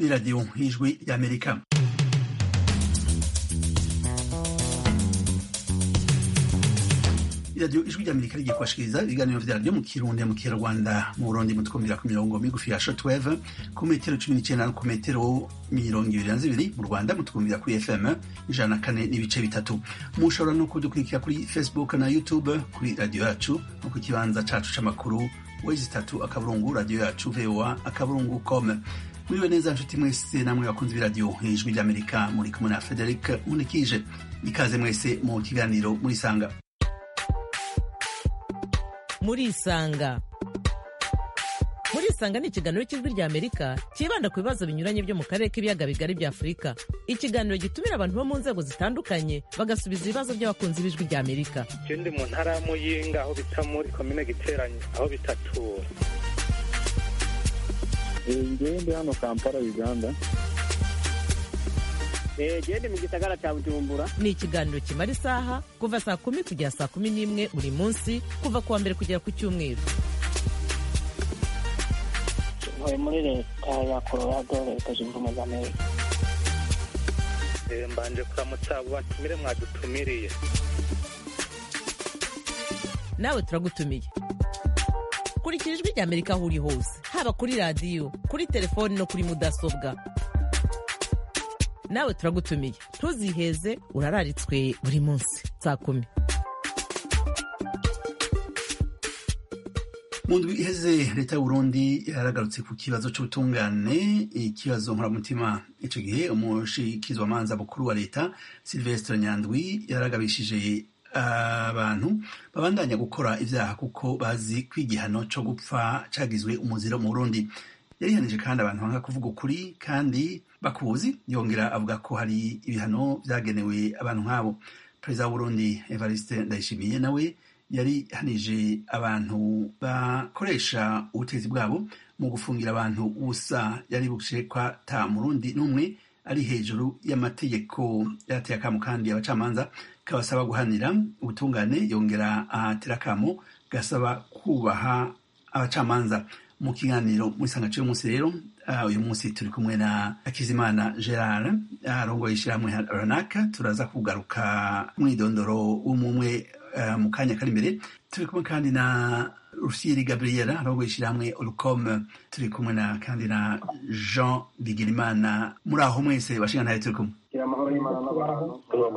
ni radiyo y'ijwi y'amerika iradiyo ijwi ry'amerika rigiye kubashikiriza ibiganiro vyaryo mu kirundi mu kinyarwanda mu burundi mutwumvira ku mirongo migufi ya shortwave ku metero cumi n'icenda no ku metero mirongo ibiri na zibiri mu rwanda mutwumvira kuri fm ijana na kane n'ibice bitatu mushobora no kudukurikira kuri facebook na youtube kuri radiyo yacu no ku kibanza cacu c'amakuru wezi itatu akaburungu radiyo yacu voa akaburungu com muriwe neza nshuti mwese namwe bakunzi b'iradiyo ijwi ry'amerika muri kumwe na frederic munikije ikaze mwese mu kiganiro murisanga murisanga murisanga ni ikiganiro cy'ijwi rya amerika cyibanda ku bibazo binyuranye byo mu karere k'ibiyaga bigari bya afurika ikiganiro gitumira abantu bo mu nzego zitandukanye bagasubiza ibibazo by'abakunzi b'ijwi rya amerika je ndi mu ntara ya muyinga aho bita muri komine giteranye aho bitatura ngewe ndi hano kampala uganda gende mu gisagara cya bujumbura ni ikiganiro kimara isaha kuva saa kumi kugera saa kumi n'imwe buri munsi kuva ku wa mbere kugera ku cyumweru ntuye muri leta ya colorado leta zunze ubumwe za amerika Eh, mbanje kuramutsa abo batumire mwadutumiriye nawe turagutumiye kurikira ijwi rya amerika aho uri hose haba kuri radiyo kuri telefoni no kuri mudasobwa nawe turagutumiye ntuziheze urararitswe buri munsi saa kumi mu ndwi iheze leta y'uburundi yaragarutse ku kibazo c'ubutungane ikibazo nkoramutima ico gihe umushikizwamanza mukuru wa leta silvestre nyandwi yaragabishije abantu babandanya gukora ivyaha kuko bazi ko igihano co gupfa cagizwe umuziro mu burundi yarihanije kandi abantu banga kuvuga ukuri kandi bakuzi yongera avuga ko hari ibihano vyagenewe abantu nk'abo perezida w'uburundi evariste ndayishimiye nawe yari hanije abantu bakoresha ubutegetsi bwabo mu gufungira abantu ubusa yari bukshe ko ata murundi n'umwe ari hejuru y'amategeko yarateye akamo kandi abacamanza kabasaba guhanira ubutungane yongera ahatera akamo gasaba kubaha abacamanza mu kiganiro muri sangace y'umunsi rero uh, uyu munsi turi kumwe na akizimana gerard arongoye ishyirahamwe ranaka turaza kugaruka mwidondoro w'umumwe uh, mu kanya kari imbere turi kumwe kandi na rusiri gabriela arongoye ishyirahamwe olcom turi kumwe na kandi na jean bigirimana muri aho mwese bashinga ntayo turi kumwe gira amahoro y'imana n'abantu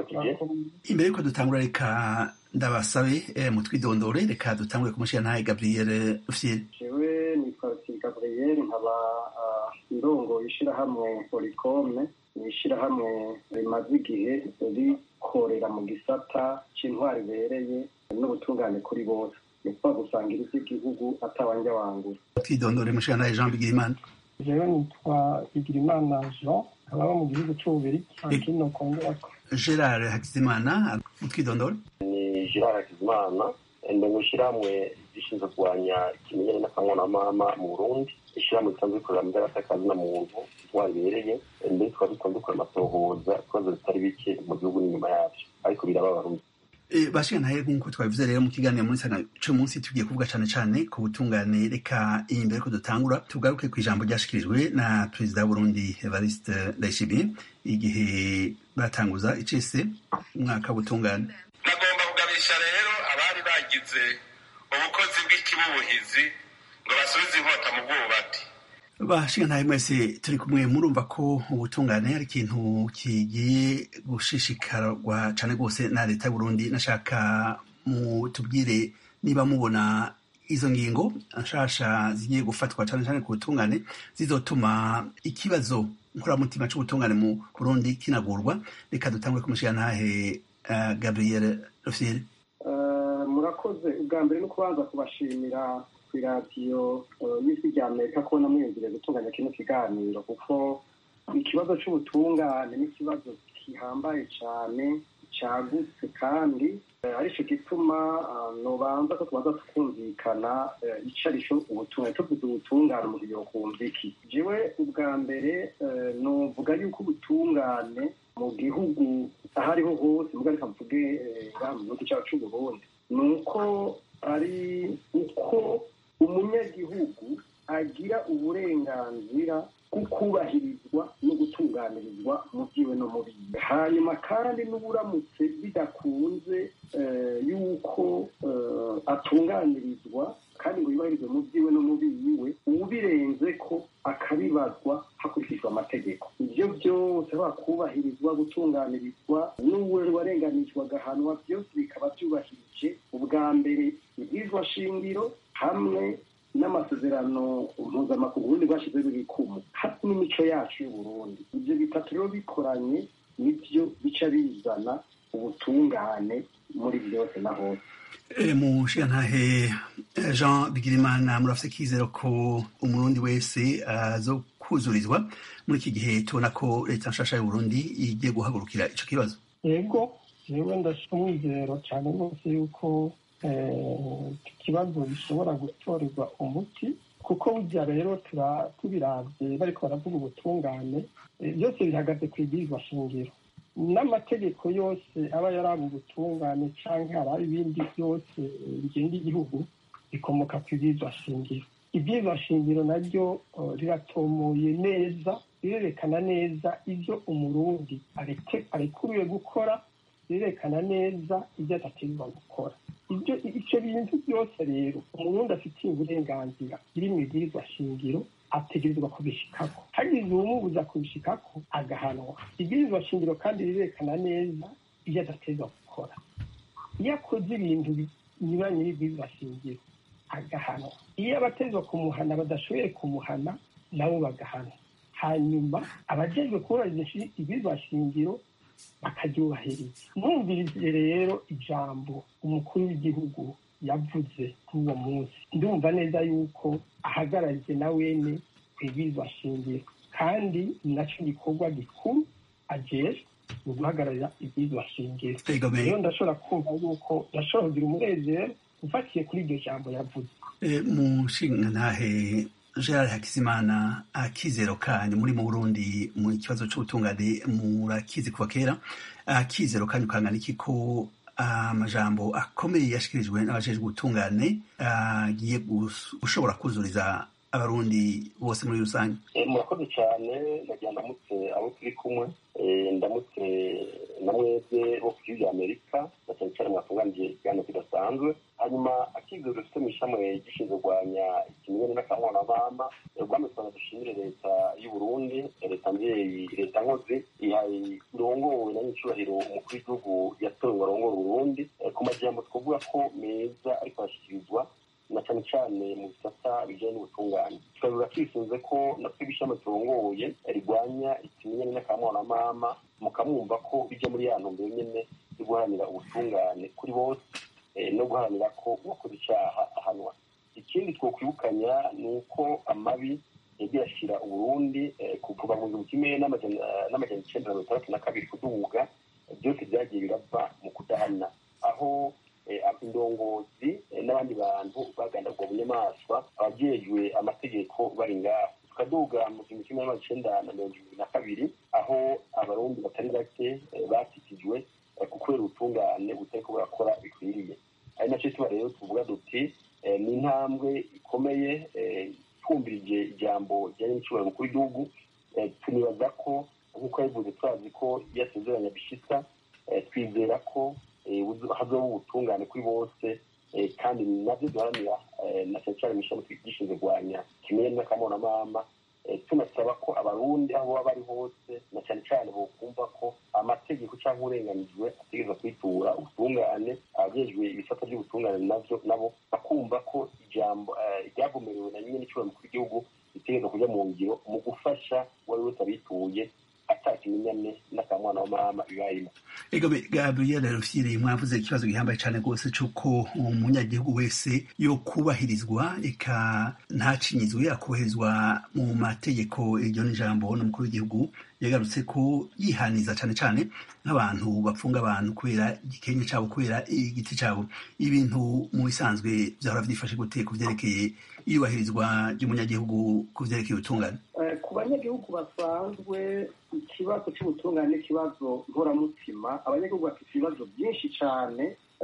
imbere yuko dutangura reka ndabasabe eh, mutwidondore reka dutangure kumushyira ntayo gabriel rusiri jewe nitwa rusiri gabriel nkaba ah, ndongoye ishirahamwe polikome ni ishirahamwe rimaze igihe rikorera mu gisata c'intwari ibereye n'ubutungane kuri bose ni ukuvuga gusangira ivy'igihugu atawanja wangura twidondore mushyira ntayo jean bigirimana jewe nitwa bigirimana jean nkaba mu gihugu c'ububirigi kino kongerako gerard hakizimana mutwidondore ni Gerard Hakizimana ndi mu ishyirahamwe rishinzwe kurwanya ikimenyane n'akangonamama mu Burundi ishyirahamwe risanzwe rikorera mu by'agatakazi na muntu intwari ibereye mbere tukaba dusanzwe dukora amatohoza ibibazo bitari bike mu gihugu n'inyuma yabyo ariko biraba abarundi E, bashinga ntayo nk'uko twabivuze rero mu kiganiro muri sana co munsi tugiye kuvuga cane cane ku butungane reka iyi mbere ko dutangura tugaruke ku ijambo ryashikirijwe na perezida w'uburundi evariste ndayishimiye igihe batanguza icese umwaka w'ubutungane nagomba kugabisha rero abari bagize ubukozi bw'ikibubuhizi ngo basubize inkota mu bwubati bashinga ntayo mwese turi kumwe murumva ko ubutungane ari ikintu kigiye gushishikarwa cane rwose na leta y'uburundi nashaka mutubwire niba mubona izo ngingo nshasha zigiye gufatwa cane cane ku butungane zizotuma ikibazo nkoramutima c'ubutungane mu burundi kinagurwa reka dutangure kumushyira ntahe uh, gabriel rofiyeri Eh, murakoze ubwa mbere no kubanza kubashimira ku iradiyo eh, y'ijwi rya amerika kubona mwiyumvire gutunganya kino kiganiro kuko ikibazo c'ubutungane n'ikibazo gihambaye cane cagutse kandi eh, arico gituma ah, nobanza ko tubanza tukumvikana eh, ico arico ubutungane tuvuze ubutungane mu kugira kumva iki jewe ubwa mbere eh, novuga yuko ubutungane mu gihugu aho ariho hose muga reka mvuge eh, ngaha mu gihugu cyacu c'uburundi ni uko ari uko umunyagihugu agira uburenganzira kubahirizwa no gutunganirizwa mu byiwe no mu biwe hanyuma kandi n'uburamutse bidakunze yuko atunganirizwa kandi ngo yubahirizwe mu byiwe no mu biwe ubirenze ko akabibazwa hakurikijwe amategeko ibyo byose bakubahirizwa gutunganirizwa n'uwe warenganijwe agahanwa byose bikaba byubahirije ubwa mbere ibwizwa shingiro hamwe n'amasezerano mpuzamakungu ubundi bwashyizeho ibikumu hafi n'imico yacu y'uburundi ibyo bitatu rero bikoranye nibyo bica bizana ubutungane muri byose na hose mushiyantahe jean bigirimana murafite kizero ko umurundi wese azo kuzurizwa muri iki gihe tubona ko leta nshasha y'uburundi igiye guhagurukira ico kibazo yego jewe ndashira umwizero cyane rwose yuko iki kibazo gishobora gutorerwa umuti kuko burya rero tubiravye bariko baravuga ubutungane byose bihagaze ku ibwirizwa shingiro n'amategeko yose aba yaraba ubutungane canke haraba ibindi byose bigenga igihugu bikomoka ku ibwirizwa shingiro ibwirizwa shingiro naryo riratomoye neza rirerekana neza ibyo umurundi arekuriwe gukora rirerekana neza ibyo adategerezwa gukora ibyo icyo bintu byose rero umurundi afitiye uburenganzira biri mu ibwirizwa shingiro ategerezwa kubishikako hagize uwumubuza kubishikako agahanwa ibwirizwa shingiro kandi rirerekana neza ibyo adategerezwa gukora iyo akoze ibintu binyuranye n'ibwirizwa shingiro agahanwa iyo abatezwa kumuhana badashoboye kumuhana nabo bagahana hanyuma abajejwe kubahiriza ibwirizwa shingiro bakaryubahiriza mwumvirize rero ijambo umukuru w'igihugu yavuze kuri uwo munsi ndumva neza yuko ahagarariye na wene ibwirizwa shingiro kandi ni nacyo gikorwa gikuru ajejwe ni uguhagararira ibwirizwa shingiro rero ndashobora kumva yuko ndashobora kugira umunezero ufatiye kuri iryo jambo yavuze mushingantahe gerard hakizimana akizero kanyu muri mu burundi mu kibazo c'ubutungane murakizi kuva kera akizero kanyu kangana iki ko amajambo akomeye yashikirijwe n'abajejwe ubutungane agiye gushobora kuzuriza abarundi bose muri rusange murakoze cyane nagira ndamutse abo turi kumwe ndamutse na mwebwe bo ku gihugu amerika na cyane cyane mwatunganije ikiganiro kidasanzwe hanyuma akizero dufite mu ishami gishinzwe kurwanya ikimenyane n'akangonamama rwame twaza dushimire leta y'u burundi leta mbyeyi leta nkozi irongowe na nyicubahiro umukuru w'igihugu yatowe ngo arongore uburundi ku majambo twavuga ko meza ariko arashyikirizwa na cyane cyane mu bisata bijyanye n'ubutungane tukavuga twisunze ko natwe ibishami turongoye rirwanya ikimenyane n'akamwana mukamwumva ko bijya muri ya ntumbero nyine yo guharanira ubutungane kuri bose no guharanira ko uwakoze icyaha ahanwa ikindi twokwibukanya ni uko amabi yagiye ashyira uburundi kuva mu gihumbi kimwe n'amajana icyenda na mirongo itandatu na kabiri kuduhuga byose byagiye birava mu kudahana aho indongozi n'abandi bantu bagandagwa bunyamaswa abajejwe amategeko bari ngaho tukaduga mu gihumbi kimwe n'amajana icenda na mirongo irindwi na kabiri aho abarundi batari bake bakikijwe ku kubera ubutungane butariko burakora bikwiriye ari nacyo tuba rero tuvuga duti ni intambwe ikomeye twumvirije ijambo rijyanye n'icubahiro mukuru w'igihugu tunibaza ko nk'uko yabivuze turazi ko iyo asezeranya bishitsa twizera ko hazoba ubutungane kuri bose kandi nabyo duharanira na cyane cyane mu ishami gishinzwe kurwanya kimwe n'akamonamama tunasaba ko abarundi aho baba bari hose na cyane cyane bokumva ko amategeko cyangwa uburenganijwe ategereza kwitura ubutungane abajejwe ibisata by'ubutungane navyo nabo bakumva ko ijambo ryagomerewe na nyine n'icyubahiro mukuru w'igihugu ritegereza kujya mu ngiro mu gufasha uwo ari wese abituye atakimenyane n'akamwana w'amama bibayimo ego gabriel rufyiri mwavuze ikibazo gihambaye cyane rwose cy'uko umunyagihugu wese yo kubahirizwa eka ntacinyizwe akubahirizwa mu mategeko iryo ni ijambo n'umukuru w'igihugu yagarutse ko yihaniza cyane cyane nk'abantu bapfunga abantu kubera igikenke cyabo kubera igiti cyabo ibintu mu bisanzwe byahora byifashe gute ku byerekeye iyubahirizwa ry'umunyagihugu ku byerekeye ubutungane ku banyagihugu basanzwe ikibazo cy'ubutungane n'ikibazo nkoramutima abanyagihugu bafite ibibazo byinshi cyane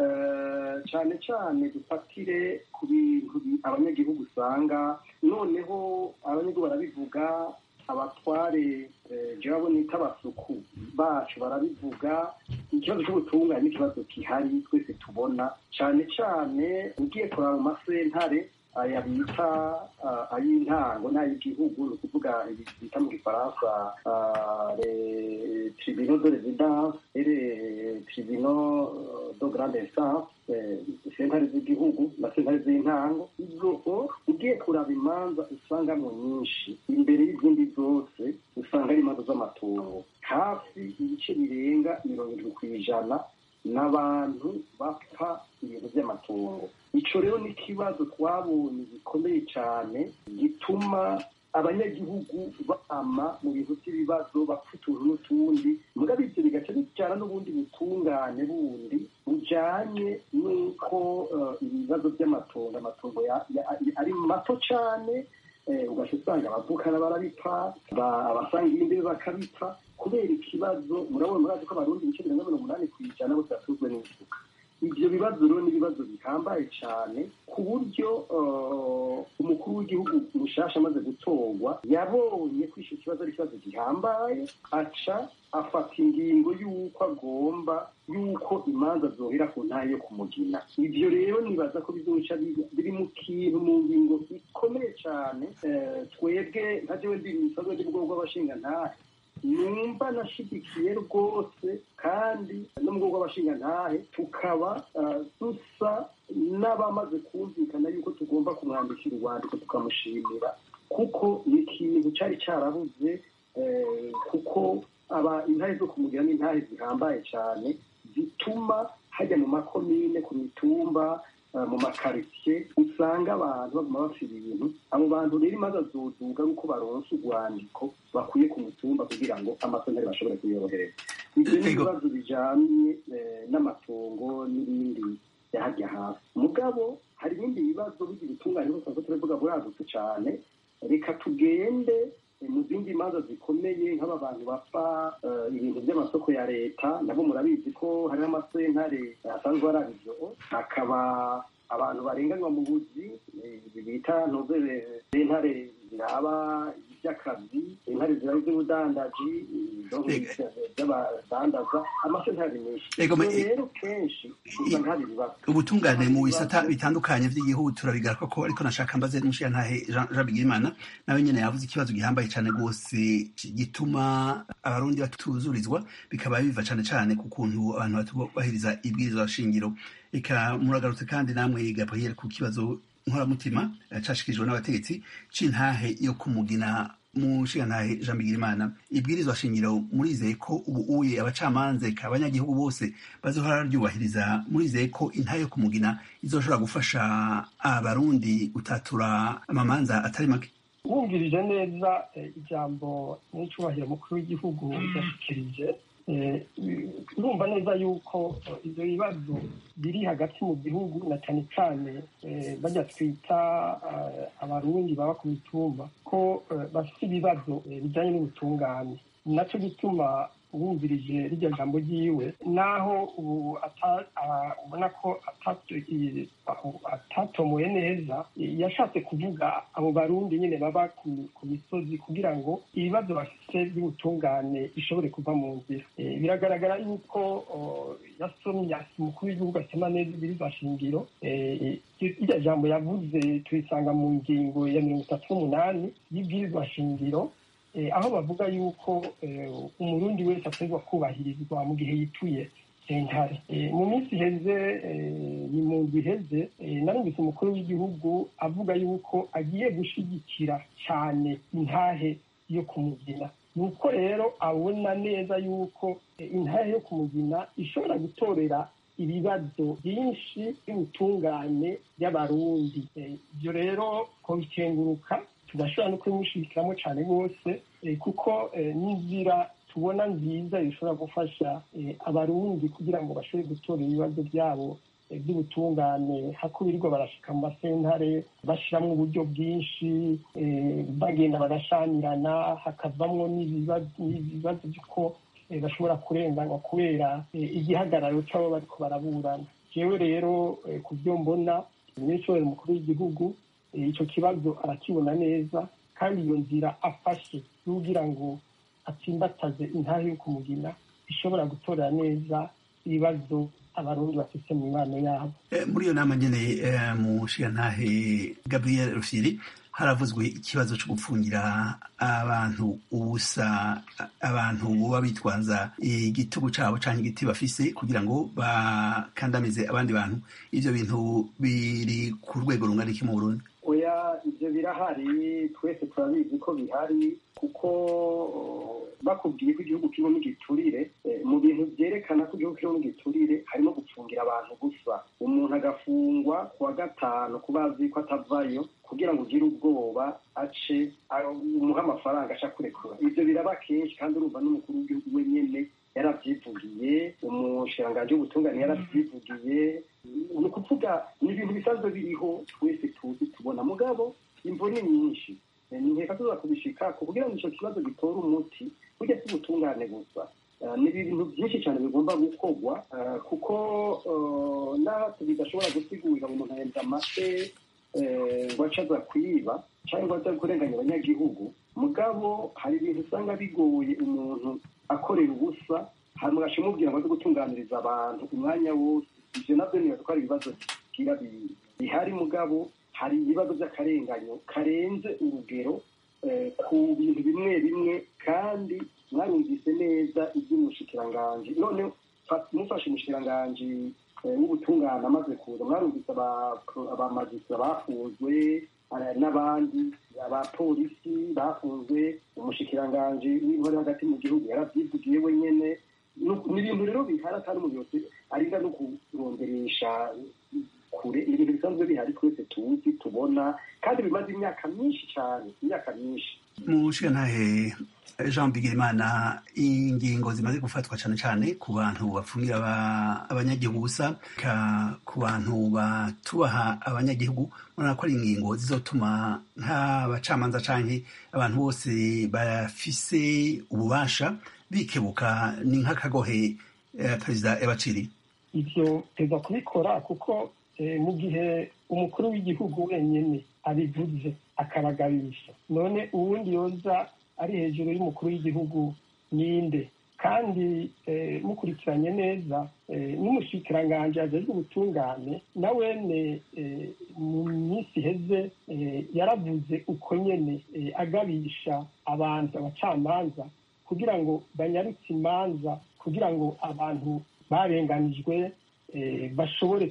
cyane cyane dufatire ku bintu abanyagihugu usanga noneho abanyagihugu barabivuga abatware jabo nita abasuku bacu barabivuga ikibazo cy'ubutungane n'ikibazo gihari twese tubona cyane cyane ugiye kuraba mu masentare aya bita ay'intango n'ay'igihugu ni ukuvuga bita mu gifaransa tribunal de residence et les tribunaux de grande instance sentare z'igihugu na sentare z'intango izo ugiye kuraba imanza usangamo nyinshi imbere y'izindi zose usanga ari imanza z'amatungo hafi ibice birenga mirongo irindwi ku ijana n'abantu bapfa ibintu by'amatungo icyo rero ni ikibazo twabonye gikomeye cyane gituma abanyagihugu bama mu bintu by'ibibazo bapfa utuntu n'utundi mugabo ibyo bigaca bijyana n'ubundi butungane bundi bujyanye n'uko ibibazo by'amatungo amatungo ari mato cyane ugaca usanga abavukana barabipfa abasanga ibindi bakabipfa kubera ikibazo murabona murazi ko abarundi ibice mirongo mirongo umunani ku ijana bose batuzwe n'isuka ibyo bibazo rero ni ibibazo bihambaye cyane ku buryo umukuru w'igihugu mushasha amaze gutorwa yabonye ko icyo kibazo ari ikibazo gihambaye aca afata ingingo y'uko agomba y'uko imanza zohera ku ntayo yo kumugina ibyo rero nibaza ko bizoca biri mu kintu mu ngingo ikomeye cyane twebwe nka jewe ndi musanzwe ndi bwoko bw'abashingantahe numva nashigikiye rwose kandi no mu bwoko bw'abashingantahe tukaba dusa n'abamaze kumvikana yuko tugomba kumwandikira urwandiko tukamushimira kuko ni ikintu cyari cyarabuze kuko aba intahe zo kumugira ni intahe zihambaye cyane zituma hajya mu makomine ku mitumba mu makaritsiye usanga abantu baguma bafira ibintu abo bantu rero imaze azoduga ari uko baronse urwandiko bakwiye ku mutumba kugira ngo amasentare bashobore kuyorohereza ibyo ni ibibazo bijanye n'amatongo n'ibindi byahajya hasi mugabo hari ibindi bibazo bigira ubutungane busanzwe turavuga buragutse cyane reka tugende mu zindi manza zikomeye nk'aba bantu bapfa ibintu by'amasoko ya leta nabo murabizi ko hariho amasentare asanzwe ari abivyo hakaba abantu barenganywa mu buzi bita ntuzere sentare ziraba iby'akazi intare ziraba iby'ubudandaji by'abadandaza amasentare menshi rero kenshi usanga hari ibibazo ubutungane mu bisata bitandukanye by'igihugu turabigaruka ko ariko nashaka mbaze n'umushirantahe jean bigirimana nawe nyene yavuze ikibazo gihambaye cane rwose gituma abarundi batuzurizwa bikaba biva cane cane ku kuntu abantu batubahiriza ibwirizwa shingiro eka muragarutse kandi namwe gabriel ku kibazo nkoramutima cashikirijwe n'abategetsi c'intahe yo kumugina mushigantahe jean bigirimana ibwirizwa shingiro murizeye ko ubu uye abacamanza eka abanyagihugu bose bazohora ryubahiriza murizeye ko intahe yo kumugina izoshobora gufasha abarundi gutatura amamanza atari make wumvirije neza ijambo n'icubahiro mukuru w'igihugu yashikirije urumva neza yuko ibyo bibazo biri hagati mu gihugu na cyane cyane bajya twita abarundi baba ku mitumba ko bafite ibibazo bijyanye n'ubutungane nacyo gituma wumvirije rijya jambo ryiwe naho ubu ubona ko atatomoye neza yashatse kuvuga abo barundi nyine baba ku misozi kugira ngo ibibazo bafite by'ubutungane bishobore kuva mu nzira biragaragara yuko yasomye umukuru w'igihugu asoma neza ibiriza shingiro irya jambo yavuze tuyisanga mu ngingo ya mirongo itatu n'umunani y'ibwirizwa shingiro aho bavuga yuko umurundi wese ategwa kubahirizwa mu gihe yituye sentare mu minsi iheze ni mu nzu iheze narumvise umukuru w'igihugu avuga yuko agiye gushyigikira cyane intahe yo kumugina ni uko rero abona neza yuko intahe yo kumugina ishobora gutorera ibibazo byinshi by'ubutungane by'abarundi ibyo rero kubikenguruka tudashobora no kubimushirikiramo cyane rwose kuko n'inzira tubona nziza ishobora gufasha abarundi kugira ngo bashobore gutora ibibazo byabo by'ubutungane hakubirirwa barashika mu masentare bashyiramo uburyo bwinshi bagenda bagashanirana hakavamwo n'ibibazo by'uko bashobora kurenganywa kubera igihagararo cy'abo bariko baraburana jewe rero ku byo mbona minisitiri mukuru w'igihugu icyo kibazo arakibona neza kandi iyo nzira afashe n'ugira ngo atsimbataze intahe yo kumugina ishobora gutorera neza ibibazo abarundi bafite mu mibano yabo muri iyo nama nyene mu nshingantahe gabriel rufyiri haravuzwe ikibazo cyo gupfungira abantu ubusa abantu buba bitwaza igitugu cabo canke igiti bafise kugira ngo bakandamize abandi bantu ivyo bintu biri ku rwego rungana iki mu burundi oya ibyo birahari twese turabizi ko bihari kuko bakubwiye ko igihugu kirimo n'igiturire mu bintu byerekana ko igihugu kirimo n'igiturire harimo gupfungira abantu gusa umuntu agafungwa ku wa gatanu kuba azi ko atavayo kugira ngo ugire ubwoba ace umuhe amafaranga aca kurekura ibyo biraba kenshi kandi urumva n'umukuru w'igihugu we nyene yarabyivugiye umushiranganji w'ubutungane yarabyivugiye ni ukuvuga ni ibintu bisanzwe biriho twese tuzi tubona mugabo imvo ni nyinshi nkeka tuza kubishika kugira ngo icyo kibazo gitore umuti burya si ubutungane gusa ni ibintu byinshi cyane bigomba gukorwa kuko natwe bidashobora gusigurira umuntu ahembwa amase ngo ace aza kwiba cyangwa aza kurenganya abanyagihugu mugabo hari ibintu usanga bigoye umuntu akorera ubusa hanyuma agashimubwira ngo aze gutunganiriza abantu umwanya wose ibyo nabyo nibaza ko ari ibibazo bigira bihari mugabo hari ibibazo by'akarenganyo karenze urugero ku bintu bimwe bimwe kandi mwarumvise neza iby'umushikiranganji none mufashe umushikiranganji w'ubutungane amaze kuza mwarumvise abamajisitira bafunzwe n'abandi abapolisi bafunzwe umushikiranganji w'intore hagati mu gihugu yarabyivugiye wenyine ni ibintu rero bihari atari umuntu yose arinda no kuronderesha kure ni ibintu bisanzwe bihari twese tuzi tubona kandi bimaze imyaka myinshi cyane imyaka myinshi mu nshingantahe jean bigirimana ingingo zimaze gufatwa cyane cyane ku bantu bafungira abanyagihugu gusa ku bantu batubaha abanyagihugu urabona ko ari ingingo zizotuma nk'abacamanza canke abantu bose bafise ububasha bikebuka ni nk'akagohe perezida yabaciriye ibyo teza kubikora kuko mu gihe umukuru w'igihugu wenyine abivuze akaragabisha none uwundi yoza ari hejuru y'umukuru w'igihugu ninde kandi mukurikiranye neza n'umushikiranganji ajejwe ubutungane na wene mu minsi iheze yaravuze uko nyene agabisha abantu abacamanza kugira ngo banyarutse imanza kugira ngo abantu barenganijwe bashobore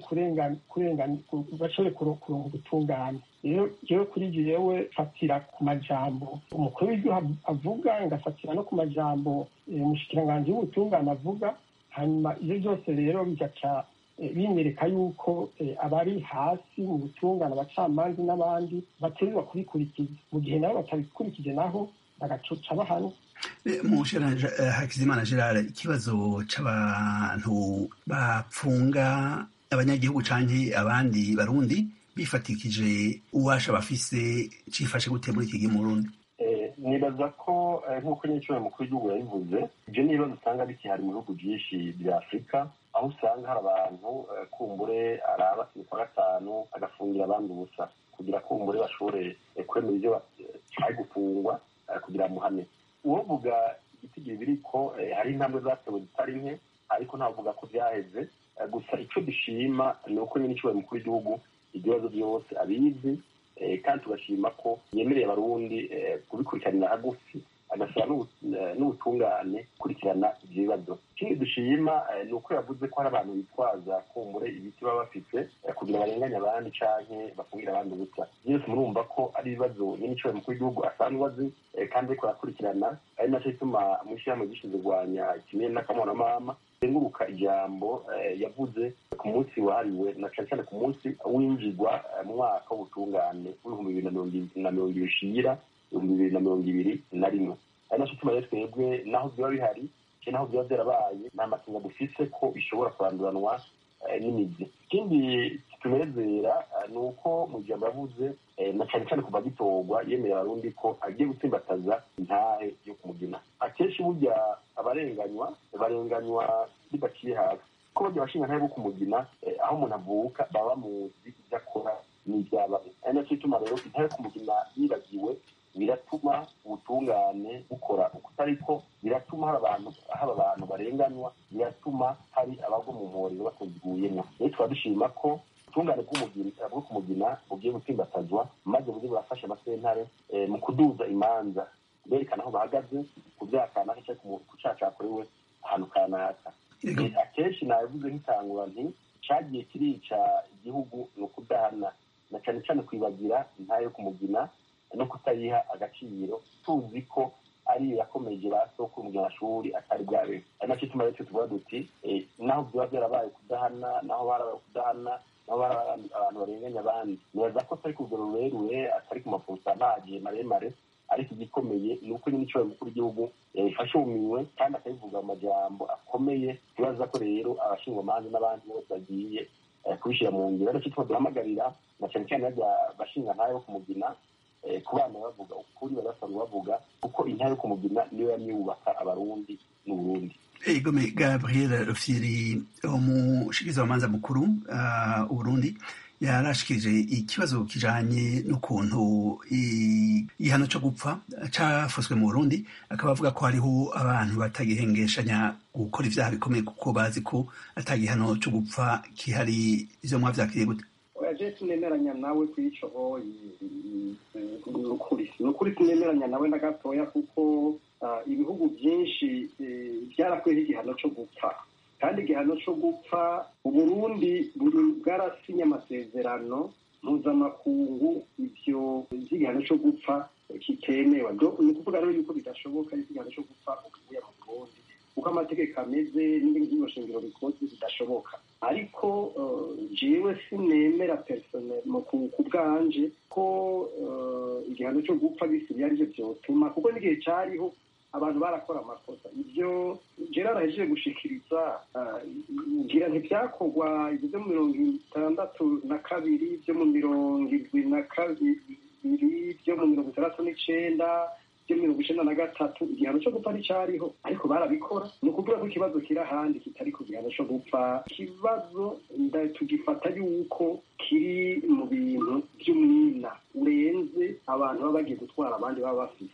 bashobore kuronka ubutungane rero jewe kuri jewe fatira ku majambo umukuru w'igihugu avuga ngafatira no ku majambo umushikiranganji w'ubutungane avuga hanyuma ivyo byose rero bigaca binyereka yuko abari hasi mu butungane abacamanza n'abandi bategerezwa kubikurikiza mu gihe nabo batabikurikije naho bagacoca bahanwa mushera hakizimana gerard ikibazo c'abantu bapfunga abanyagihugu canke abandi barundi bifatikije uwasha bafise cifashe gute muri iki gihe mu burundi nibaza ko nk'uko nyinshi mukuru w'igihugu yabivuze ibyo ni ibibazo usanga bikihari mu bihugu byinshi bya afurika aho usanga hari abantu kumbure araba kwa gatanu agafungira abandi ubusa kugira kumbure bashobore kwemera ibyo ari gufungwa kugira muhane uwovuga igitigiri biriko hari intambwe zatewe zitari nke ariko ntavuga ko byaheze gusa icyo dushima ni uko nyine ishoboye mukuru w'igihugu ibibazo byose abizi kandi tugashima ko yemereye abarundi kubikurikiranira hagufi agasaba n'ubutungane gukurikirana ibyo bibazo ikindi dushima ni uko yavuze ko hari abantu bitwaza kumbure ibiti baba bafite kugira barenganye abandi canke bafungire abandi ubusa byose murumva ko ari ibibazo nyine ishoboye mukuru w'igihugu asanzwe azi kandi ariko arakurikirana ari naco gituma mu ishyirahamwe gishinzwe kurwanya ikinini n'akamonamama zenguruka ijambo yavuze ku munsi wahariwe na cane cane ku munsi winjirwa mu mwaka w'ubutungane w'ibihumbi bibiri na mirongo ibiri ushira ibihumbi bibiri na mirongo ibiri na rimwe ari naco gituma rero twebwe naho biba bihari canke naho biba vyarabaye nta makenga dufise ko bishobora kuranduranwa n'imizi ikindi kitunezera ni uko mu ijambo yavuze na cane cane kuva gitorwa yemerera abarundi ko agiye gutsimbataza intahe yo kumugina akenshi burya abarenganywa barenganywa bidaciye hasi ko barya abashinga ntahe bo kumugina aho umuntu avuka baba bamuzi ibyo akora n'ibyabaye ari nacyo gituma rero intahe yo kumugina yibagiwe biratuma ubutungane bukora ukutariko biratuma hari abantu haba abantu barenganywa biratuma hari abagwa mu mporero batuziguyemo rero tukaba dushima ko ubutungane bw'umugina bwo kumugina bugiye gutsimbatazwa maze buze burafasha amasentare mu kuduza imanza berekana aho bahagaze ku byaha kanaka cyangwa ku cyaha cyakorewe ahantu kanaka akenshi nabivuze nk'itangura nti cyagiye kirica igihugu ni ukudahana na cyane cyane kwibagira intayo yo kumugina no kutayiha agaciro tuzi ko ari yakomeje ba soko mu mashuri atari bwabe ari nacyo tuma rero tuvuga duti naho byaba byarabaye kudahana naho barabaye kudahana naho barabaye abantu barenganya abandi nibaza ko atari ku rugero rurerure atari ku maporosanaje maremare ariko igikomeye ni uko nyine icyo mukuru w'igihugu yabifashe ubumiwe kandi akabivuga mu majambo akomeye tubaza ko rero abashingwamanza n'abandi bose bagiye kubishyira mu ngiro ariko tuba duhamagarira na cyane cyane bajya bashinga ntayo yo kumugina ku bana bavuga ukuri barasanzwe bavuga kuko intayo yo kumugina niyo yamye yubaka abarundi n'uburundi egome gabriel rufyiri umushikizamanza mukuru uburundi yarashikirije ikibazo kijanye n'ukuntu igihano cyo gupfa cafuswe mu burundi akaba avuga ko hariho abantu batagihengeshanya gukora ivyaha bikomeye kuko bazi ko ata gihano cyo gupfa kihari ivyo mwavyakiriye gute je sinemeranya nawe kw'ico nukuri nukuri sinemeranya nawe na gatoya kuko ibihugu byinshi byarakuyeho igihano cyo gupfa kandi igihano cyo gupfa uburundi buri bwarasinye amasezerano mpuzamakungu ibyo by'igihano cyo gupfa kitemewe ni ukuvuga rero yuko bidashoboka yuko igihano cyo gupfa ukivuye mu burundi kuko amategeko ameze n'ibindi shingiro bikoze bidashoboka ariko jewe sinemera personnel ku bwanje ko igihano cyo gupfa bisigaye arivyo vyotuma kuko n'igihe cariho abantu barakora amakosa ibyo gerard ahejeje gushikiriza ngira ntibyakorwa ibyo byo mu mirongo itandatu na kabiri byo mu mirongo irwi na kabiri byo mu mirongo itandatu n'icenda byo mu mirongo icenda na gatatu igihano cyo gupfa nticyariho ariko barabikora ni ukuvuga ko ikibazo kiri ahandi kitari ku gihano cyo gupfa ikibazo tugifata yuko kiri mu bintu by'umwina urenze abantu baba bagiye gutwara abandi baba bafite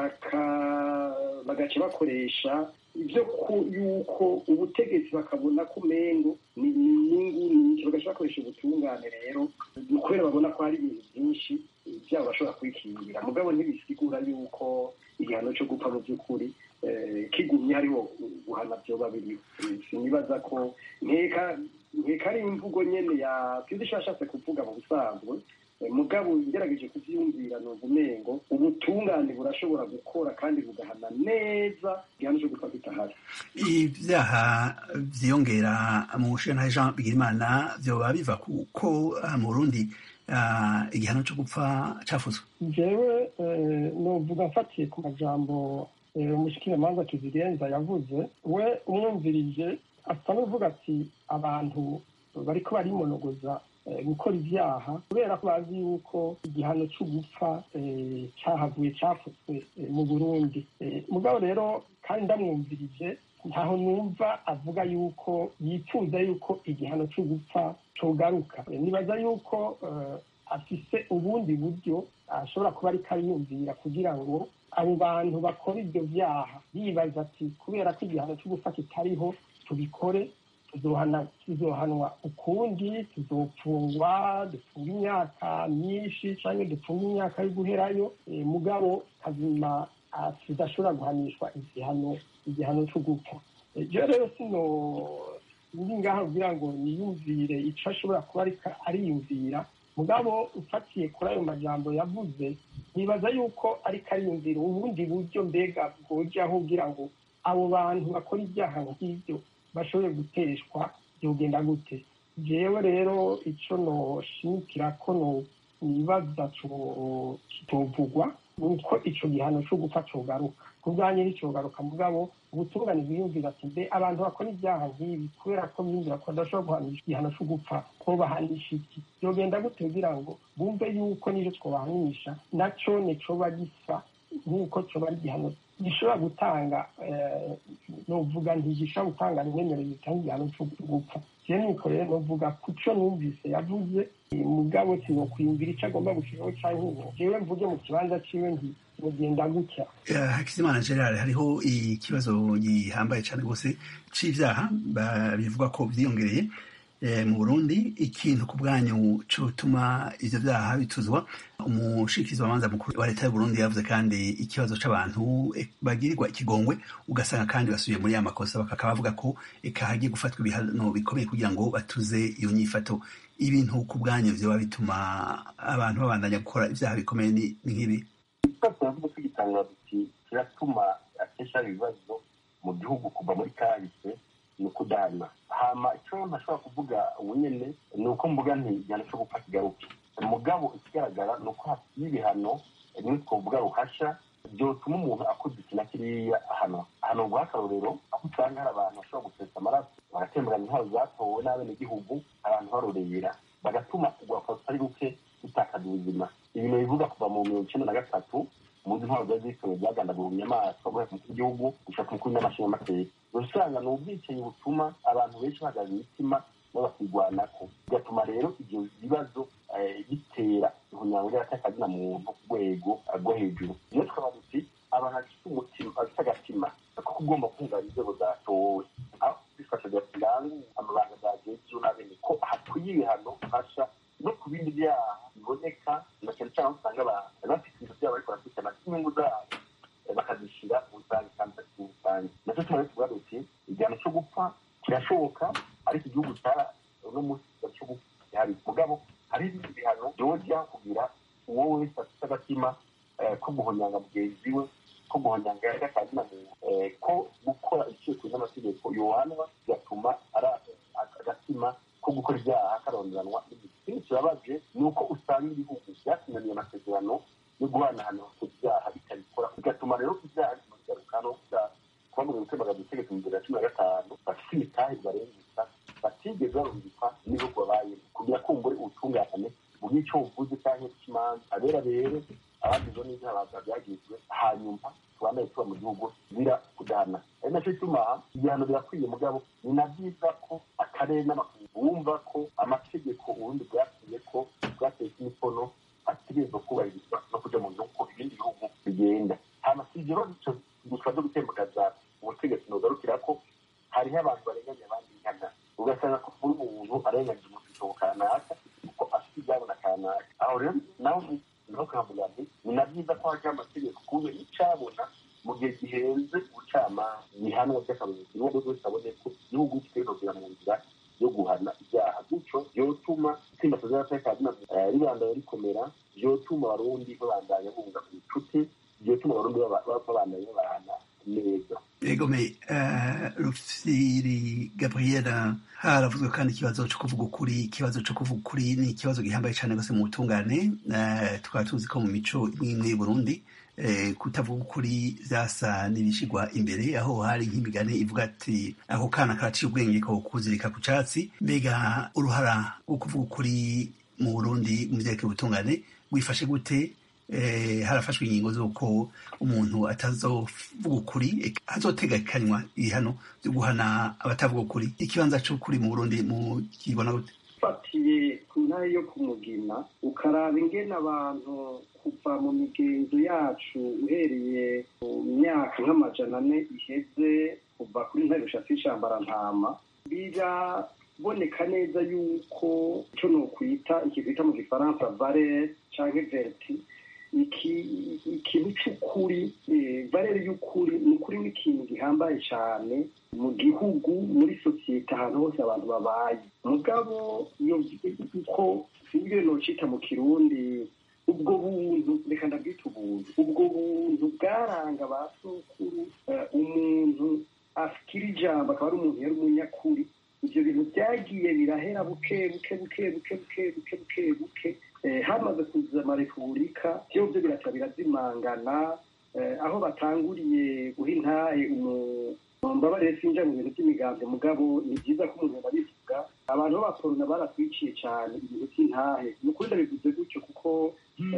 bagaca bakoresha ibyo yuko ubutegetsi bakabona ko umengo ni inyungu nyinshi bagaca bakoresha ubutungane rero ni ukubera babona ko hari ibintu byinshi byabo bashobora kwikingira mugabo ntibisigura yuko igihano cyo gupfa mu by'ukuri kigumye hariho guhana byoba biriho sinibaza ko nkeka nkeka ari imvugo nyene ya kizi ishashatse kuvuga mu busanzwe mugabo ngerageje kuvyumvira numva umengo ubutungane burashobora gukora kandi bugahana neza igihano cyo gupfa kitahari ibyaha vyiyongera mu bushinga jean bigirimana vyoba biva kuko mu burundi igihano cyo gupfa cafuzwe jewe novuga mfatiye ku majambo umushikiranganza kizigenza yavuze we umwumvirije asa n'uvuga ati abantu bariko barimonogoza gukora ibyaha kubera ko bazi yuko igihano cyo gupfa cyahavuye cyafutse mu burundi mugabo rero kandi ndamwumvirije ntaho numva avuga yuko yifuza yuko igihano cyo gupfa cogaruka nibaza yuko afise ubundi buryo ashobora kuba ariko ariyumvira kugira ngo abo bantu bakora ibyo byaha yibaza ati kubera ko igihano cyo gupfa kitariho tubikore tuzohanwa ukundi tuzopfungwa dupfunga imyaka myinshi cyangwa dupfunga imyaka yo guherayo mugabo kazima tudashobora guhanishwa igihano igihano cyo gupfa ibyo rero sino ndi ngaha kugira ngo niyumvire icyo ashobora kuba ariyumvira mugabo ufatiye kuri ayo majambo yavuze nibaza yuko ariko ariyumvira ubundi buryo mbega bwojaho kugira ngo abo bantu bakora ibyaha nk'ibyo bashobore guteshwa byogenda gute jewe rero icyo noshimikira ko nibaza kitovugwa nuko ico gihano co gupfa cogaruka ku bwanjye nticogaruka mugabo ubutungane bwiyumvira ati mbe abantu bakora ibyaha nk'ibi kubera ko biyumvira ko badashobora guhanisha igihano co gupfa ko bahanisha iki byogenda gute kugira ngo bumve yuko n'ivyo twobahanisha naco nicoba gisa nk'uko coba ari igihano gishobora gutanga novuga ntigishobora gutanga rimwe mbere gitanga igihano cyo gupfa je nuko rero novuga kuco numvise yavuze mugabo sinokwiyumvira ico agomba gushiraho canke ubu jewe mvuge mu kibanza ciwe nti mugenda gutya hakizimana gerard hariho ikibazo gihambaye cyane rwose c'ivyaha bivuga ko vyiyongereye mu burundi ikintu ku bwanyu cotuma ivyo vyaha bituzwa umushikizi wamanza mukuru wa leta y'uburundi yavuze kandi ikibazo c'abantu bagirirwa ikigongwe ugasanga kandi basubiye muri ya makosa bakaba bavuga ko eka hagiye gufatwa ibihano bikomeye kugira ngo batuze iyo nyifato ibintu ku bwanyu vyoba bituma abantu babandanya gukora ivyaha bikomeye ni nk'ibi turavuga tugitangaza iki kiratuma akenshi hari ibibazo mu gihugu kuva muri kahise ni ukudana hama icyo ntashobora kuvuga ubu nyene ni uko mvuga nti igihano cyo gupfa kigaruke mugabo ikigaragara ni uko hasiye ibihano rimwe twavuga ruhasha byotuma umuntu akoze iki na kiriya hano hano guha akarorero aho usanga hari abantu bashobora gusesa amaraso bagatemberana intwaro zatowe n'abenegihugu abantu barorera bagatuma urwapfa rutari ruke rutakaza ubuzima ibintu bivuga kuva mu mirongo icenda na gatatu muzi intwaro zari zishoboye byagandagura inyamaswa guhera ku mukuru w'igihugu gushaka umukuru n'amashinga amateka usanga ni ubwicanyi butuma abantu benshi bahagaze imitima bo bakigwanako bigatuma rero ibyo bibazo bitera ihunyango ry'abatakazina muntu ku rwego rwo hejuru iyo tukaba duti abantu bafite umutima bafite agatima ko ugomba kunganya inzego zatowe aho bifasha biranga amabanga zagejeje n'abene ko hakwiye ibihano hasha no ku bindi byaha biboneka na cyane cyane aho usanga abantu bafite ibintu byabo ariko barakurikirana inyungu zabo bakazishyira mu rusange kandi mu rusange nacyo tuba tuvuga duti igihano cyo gupfa kirashoboka ariko igihugu cyara uno munsi cyo gupfa gihari mugabo hari ibindi bihano byojya kugira uwo wese afite agatima ko guhonyanga mugenzi we ko guhonyanga y'akazina ko gukora icyerekezo n'amategeko yohanwa bigatuma ari agatima ko gukora ibyaha karonderanwa ikindi kibabaje ni uko usanga ibihugu byasinaniye amasezerano yo guhanahana ibyaha bitabikora bigatuma rero ibyaha bigaruka no kuba mu bihumbi magana utegeka mu bibiri na cumi na gatanu bafite imitahe barengutsa batigeze barungikwa n'ibihugu babayemo kugira kumbure ubutungane mu bw'icyo buvuze cyangwa ikimanza abera rero abagize n'ibyaha byagizwe hanyuma tubanaye tuba mu gihugu zira kudana ari nacyo gituma ibihano birakwiye mugabo ni na byiza ko akarere n'amakungu bumva ko amategeko ubundi bwakwiye ko bwateye imikono ategerezwa kubahirizwa no kuja mu gihugu ibindi bihugu bigenda hama si ivyo rero gusa vyo gutembagaza ubutegetsi nogarukira ko hariho abantu barenganya abandi nkana ugasanga ko buri muntu arenganyije umusisho kanaka kuko afite ibyabona kanaka aho rero nawe naho kavuga nti ni na byiza ko hajyaho amategeko kuburyo icabona mu gihe gihenze ubucamanza gihanwa by'akarorero niwo buri wese abone ko igihugu kitegerezwa mu nzira yo guhana ibyaha gutyo byotuma itsinda ry'abatekano ribandanya rikomera byotuma abarundi babandanya bunga inshuti byotuma abarundi babandanya babana neza egome rufiri gabriela haravuzwe kandi ikibazo cyo kuvuga ukuri ikibazo cyo kuvuga ukuri ni ikibazo gihambaye cyane rwose mu butungane tukaba tuzi ko mu mico imwe imwe y'uburundi kutavuga ukuri byasa n'ibishyirwa imbere aho hari nk'imigani ivuga ati ako kana karaciye ubwenge ko kuzirika ku cyatsi mbega uruhara rwo kuvuga ukuri mu burundi mu byerekeye ubutungane wifashe gute harafashwe ingingo z'uko umuntu atazovuga ukuri hazotegekanywa ibihano byo guhana abatavuga ukuri ikibanza cy'ukuri mu burundi mu kibona gute ufatiye ku ntare yo kumugina ukaraba ingene abantu kuva mu migenzo yacu uhereye mu myaka nk'amajana ane iheze kuva kuri ntare rushatse ishambara-ntama biraboneka neza yuko icyo ni ukwita ikizita mu gifaransa vare cyangwa veriti ikintu cy'ukuri barere y'ukuri ni ukuri n'ikintu gihambaye cyane mu gihugu muri sosiyete ahantu hose abantu babaye mugabo iyo uko sinzi nocita mu kirundi ubwo buntu reka ndabwita ubuntu ubwo buntu bwaranga ba sokuru umuntu afikira ijambo akaba ari umuntu yari umunyakuri ibyo bintu byagiye birahera buke buke buke buke buke buke buke buke hamaze kuza amarepubulika byo byo biraca birazimangana aho batanguriye guha intahe mbabarire sinja mu bintu by'imigambi mugabo ni byiza ko umuntu babivuga abantu b'abakorona baratwiciye cyane ibintu by'intahe ni ukuri ndabivuze gutyo kuko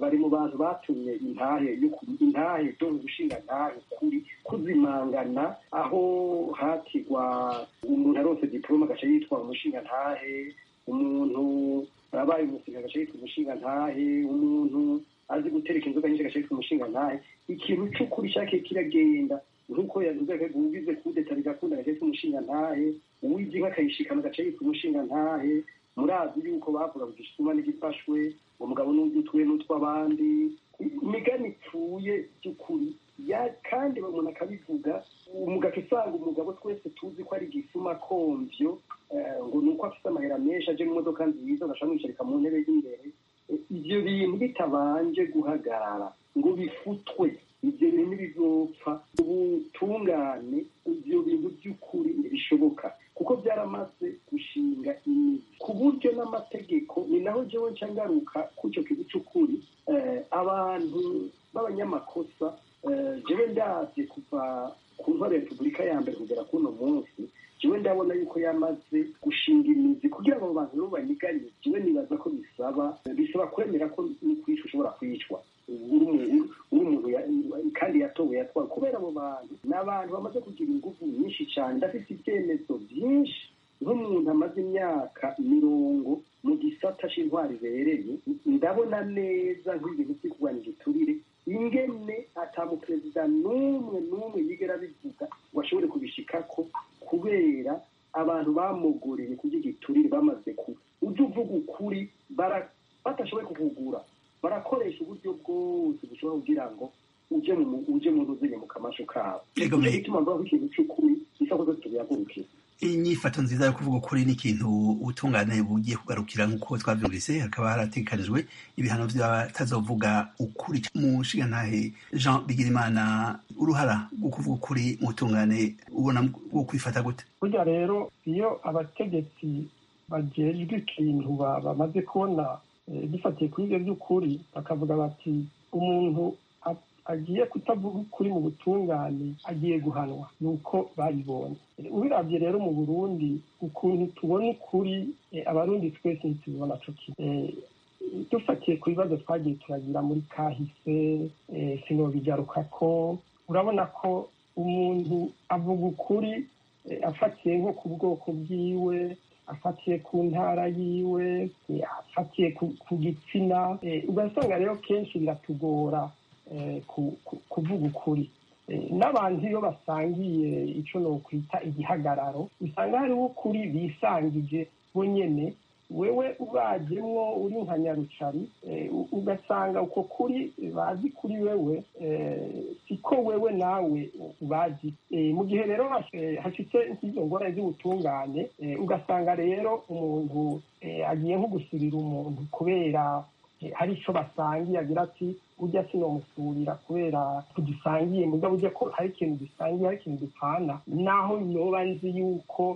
bari mu bantu batumye intahe intahe zo gushinga ntahe kuri kuzimangana aho hatigwa umuntu arose diplome agaca yitwa umushinga ntahe umuntu abaye umusirikare agaca yitwa umushinga ntahe umuntu azi gutereka inzoga nyinshi agaca yitwa umushinga ntahe ikintu c'ukuri cyakiye kiragenda nk'uko yavuze ko ugize kudeta rigakunda agaca yitwa umushinga ntahe uwize inka akayishikana agaca yitwa umushinga ntahe murazi yuko bavuga ngo igisuma n'igifashwe umugabo n'ugitwe n'utw'abandi imigani ipfuye by'ukuri kandi umuntu akabivuga umugabo usanga umugabo twese tuzi ko ari igisuma komvyo ngo ni uko afite amahera menshi aje mu modoka nziza agashaka mwicarika mu ntebe y'imbere ibyo bintu bitabanje guhagarara ngo bifutwe ibyo bintu bizopfa ubutungane ibyo bintu by'ukuri ntibishoboka kuko byaramaze gushinga imizi ku buryo n'amategeko ni naho jewe nca ngaruka k'icyo kintu cy'ukuri abantu b'abanyamakosa jewe ndavye kuva ku ntwaro ya repubulika ya mbere kugera kuno munsi jewe ndabona yuko yamaze gushinga imizi kugira ngo abo bantu nabo banyiganye jewe nibaza ko bisaba bisaba kwemera ko n'ukwica ushobora kwicwa uri umuntu kandi yatowe yatwawe kubera abo bantu ni abantu bamaze kugira ingufu nyinshi cyane ndafite ibyemezo byinshi nk'umuntu amaze imyaka mirongo mu gisata c'intwari ibereye ndabona neza nk'ibintu byo kurwanya igiturire ingene ata muperezida n'umwe n'umwe yigera bivuga ngo ashobore kubishikako kubera abantu bamugoreye kurya igiturire bamaze ku ujya uvuga ukuri batashoboye kukugura barakoresha uburyo bwose bushobora kugira ngo uje mu uje mu ntuzinye mu kamasho kabo nicyo gituma mvuga ko ikintu cy'ukuri bisa ko tubihagurukira inyifato nziza yo kuvuga ukuri ni ikintu ubutungane bugiye kugarukira nk'uko twavyumvise hakaba harategekanijwe ibihano vy'abatazovuga ukuri mu nshingantahe jean bigirimana uruhara rwo kuvuga ukuri mu butungane ubona bwo kwifata gute burya rero iyo abategetsi bajejwe ikintu bamaze kubona dufatiye kuri ibyo by'ukuri bakavuga bati umuntu agiye kutavuga ukuri mu butungane agiye guhanwa ni uko babibonye ubirabye rero mu burundi ukuntu tubona ukuri abarundi twese ntitubibona co kimwe dufatiye ku bibazo twagiye turagira muri kahise sinobigaruka ko urabona ko umuntu avuga ukuri afatiye nko ku bwoko bwiwe afatiye ku ntara yiwe afatiye ku gitsina ugasanga rero kenshi biratugora kuvuga ukuri n'abantu iyo basangiye icyo nokwita igihagararo usanga hariho ukuri bisangije bo nyene wewe ubajemwo uri nka nyarucari ugasanga uko kuri bazi kuri wewe siko wewe nawe ubazi mu gihe rero hashitse nk'izo ngorane z'ubutungane ugasanga rero umuntu agiye nko gusubira umuntu kubera hari icyo basangiye agira ati ujya sinomusurira kubera tugisangiye mugabo ujya ko hari ikintu dusangiye hari ikintu dupfana naho yoba nzi yuko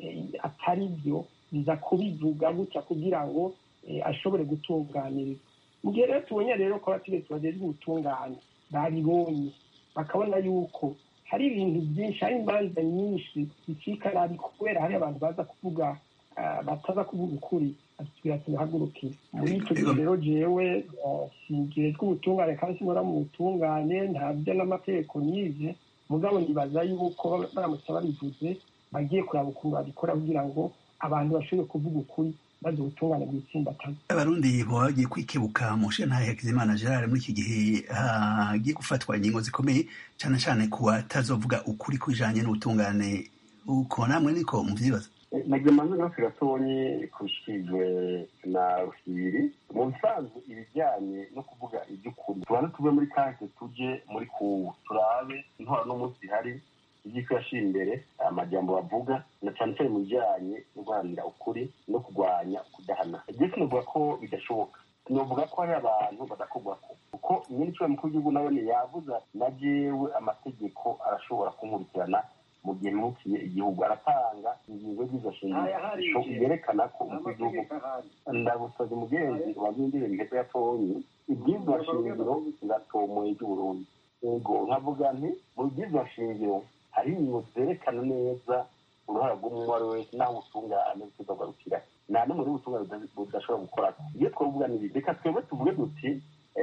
atari byo biza kubivuga gutya kugira ngo ashobore gutunganirizwa mu gihe rero tubonye rero ko abategetsi bagejwe ubutungane babibonye bakabona yuko hari ibintu byinshi hari imanza nyinshi zicika nabi kubera hari abantu baza kuvuga bataza kuvuga ukuri atubwira ati nihagurukire muri icyo gihe rero jewe singejwe ubutungane kandi sinkora mu butungane ntabyo n'amategeko nize mugabo nibaza yuko baramutse babivuze bagiye kuraba ukuntu babikora kugira ngo abantu bashobore kuvuga ukuri maze ubutungane bwitsimbatane abarundi baba bagiye kwikebuka mu nshinga hakizimana gerard muri iki gihe hagiye gufatwa ingingo zikomeye cyane cyane ku batazovuga ukuri kujanye n'ubutungane uko namwe niko muvyibaza nagemanze nose gatonyi kushijwe na ruhiri mu bisanzwe ibijyanye no kuvuga iby'ukuri tubanze tuve muri kahise tuje muri kubu turabe intwara n'umunsi ihari iby'iko yashyira imbere amajambo bavuga na cyane cyane mu bijyanye no guharanira ukuri no kurwanya kudahana igihe sinavuga ko bidashoboka sinavuga ko hari abantu badakorwako kuko nyine icyo mukuru w'igihugu nawe yavuze na jewe amategeko arashobora kunkurikirana mu gihe nukiye igihugu aratanga ingingo z'izo shingiro yerekana ko umukuru w'igihugu ndagusabye umugenzi wabindire ntego yatonyi ibyizwa shingiro biratomoye ry'uburundi yego nkavuga nti mu byizwa shingiro hari ingingo zerekana neza uruhara rw'umuntu uwo ari wese n'aho ubutungane butugarukira nta n'umwe w'ubutungane budashobora gukora iyo twavuga ni reka twebwe tuvuge duti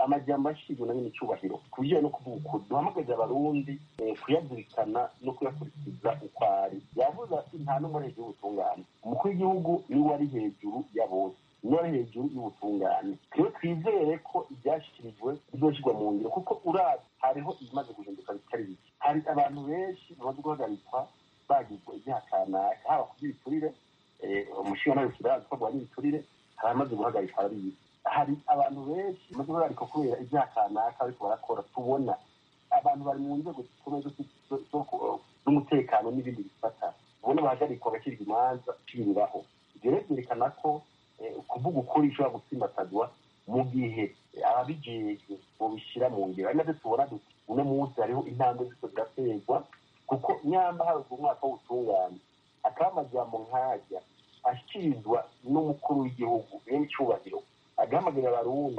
amajyamba ashyizwe na nyine icyubahiro ku bijyanye no kuvuga ukuri duhamagaze abarundi kuyazirikana no kuyakurikiza uko ari yavuze ati nta n'umwe ari hejuru y'ubutungane umukuru w'igihugu niwe ari hejuru ya bose niwe ari hejuru y'ubutungane rero twizere ko ibyashyikirijwe bizoshyirwa mu ngiro kuko urazi hariho ibimaze guhinduka bitari bike hari abantu benshi bamaze guhagarikwa bagizwe ibyaha kanaka haba ku by'ibiturire umushinga nawe kirazi ko bwari ibiturire hari abamaze guhagarikwa ari ibi hari abantu benshi bamaze guhagarikwa kubera ibyaha kanaka ariko barakora tubona abantu bari mu nzego zikomeye z'umutekano n'ibindi bifata ubona bahagarikwa bagacirwa imanza uciriraho ibyo rero byerekana ko kuvuga ukuri ishobora gutsimbatazwa mu gihe ababijejwe bobishyira mu ngiro ari nabyo tubona duti uno munsi hariho intambwe zose ziraterwa kuko nyamba hari umwaka w'ubutungane akaba amajambo nkajya ashyikirizwa n'umukuru w'igihugu n'icyubahiro agahamagarira abarundi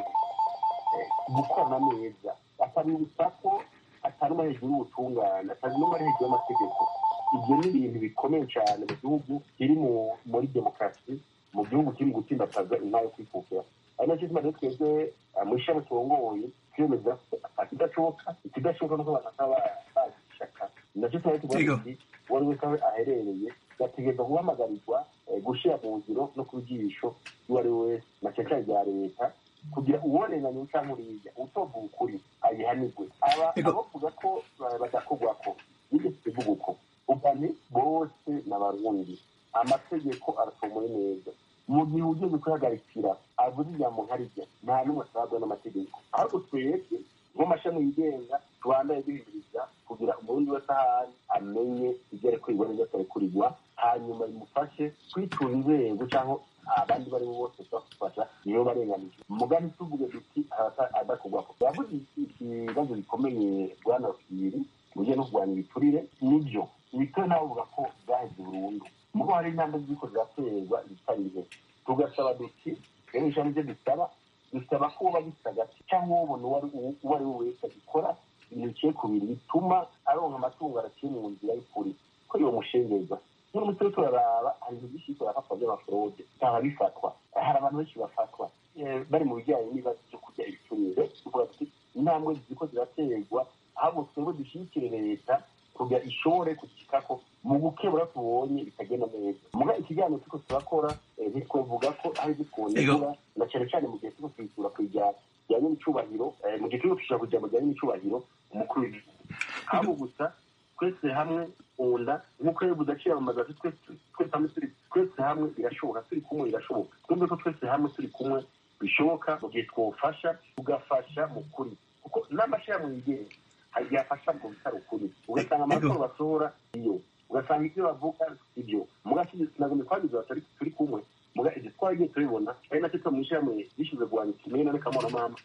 gukorana neza akabibutsa ko atari umwe hejuru y'ubutungane atari n'umwe ari hejuru y'amategeko ibyo ni ibintu bikomeye cyane mu gihugu kiri muri demokarasi mu gihugu kiri gutsimbataza intara yo kwikukira ari nacyo tumaze twebwe mu ishami turongoye twemeza ko ikidashoboka ikidashoboka nuko abantu bataba bazi ishaka nacyo tumaze tuvuga tuti uwo ari wese aho aherereye gategereza guhamagarirwa gushyira mu ngiro no ku jisho uwo ari we wese na cyane rya leta kugira uwonenganye cyangwa uriya utovuga ukuri ayihanirwe aba abavuga ko badakorwako nigeze tuvuga uko ubani bose n'abarundi amategeko aratomoye neza mu gihe ugeze kuyagarikira avuze ijambo nkarijya nta n'umwe asabwa n'amategeko ahubwo twebwe nk'amashami yigenga tubandaye duhimiriza kugira umurundi wese ahari amenye ibyo ari kurigwa n'ibyo atari kurigwa hanyuma bimufashe kwitura inzego cyangwa abandi bari bo bose bafasha niyo barenganije mugani tuvuge duti adakorwako yavuze ikibazo gikomeye bwana kibiri mu buryo no kurwanya ibiturire nibyo ibiturire nawe uvuga ko byaheze burundu mugo hari intambwe ziriko ziraterwa zitari nke tugasaba duti rero ijambo ibyo dusaba dusaba ko uba gisa gati cyangwa ubona uwo ari we wese agikora ibintu biciye ku bintu bituma aronka amatungo araciye mu nzira y'ukuri ko iyo mushengeza none umuti wo turaraba hari ibintu byinshi biriko birafatwa by'amafurode cyangwa bifatwa hari abantu benshi bafatwa bari mu bijyanye n'ibibazo byo kurya ibiturire tuvuga tuti intambwe ziriko ziraterwa ahubwo twebwe dushyigikire leta kugira ishobore kugikako mu gukebura tubonye bitagenda neza muga ikiganiro turiko turakora ntitwovuga ko hari ibyo twonegura na cyane cyane mu gihe turiko twisura ku bijyanye n'icubahiro mu gihe turiko twishura ku ijambo bijyanye n'icubahiro umukuru w'igihugu ahubwo gusa twese hamwe unda nk'uko rero budaciyamamaza twese hamwe turi twese hamwe birashoboka turi kumwe birashoboka twumve ko twese hamwe turi kumwe bishoboka mu gihe twofasha tugafasha mu kuri kuko n'amashyirahamwe yigenga yafasha mu bitaro ukuri ugasanga amakuru basohora iyo ugasanga ibyo bavuga ibyo mugashyize twagize batari turi kumwe muga ibyo twagiye turibona ari nacyo twa mu ishyirahamwe rishize guhanya kimena n'akamoramama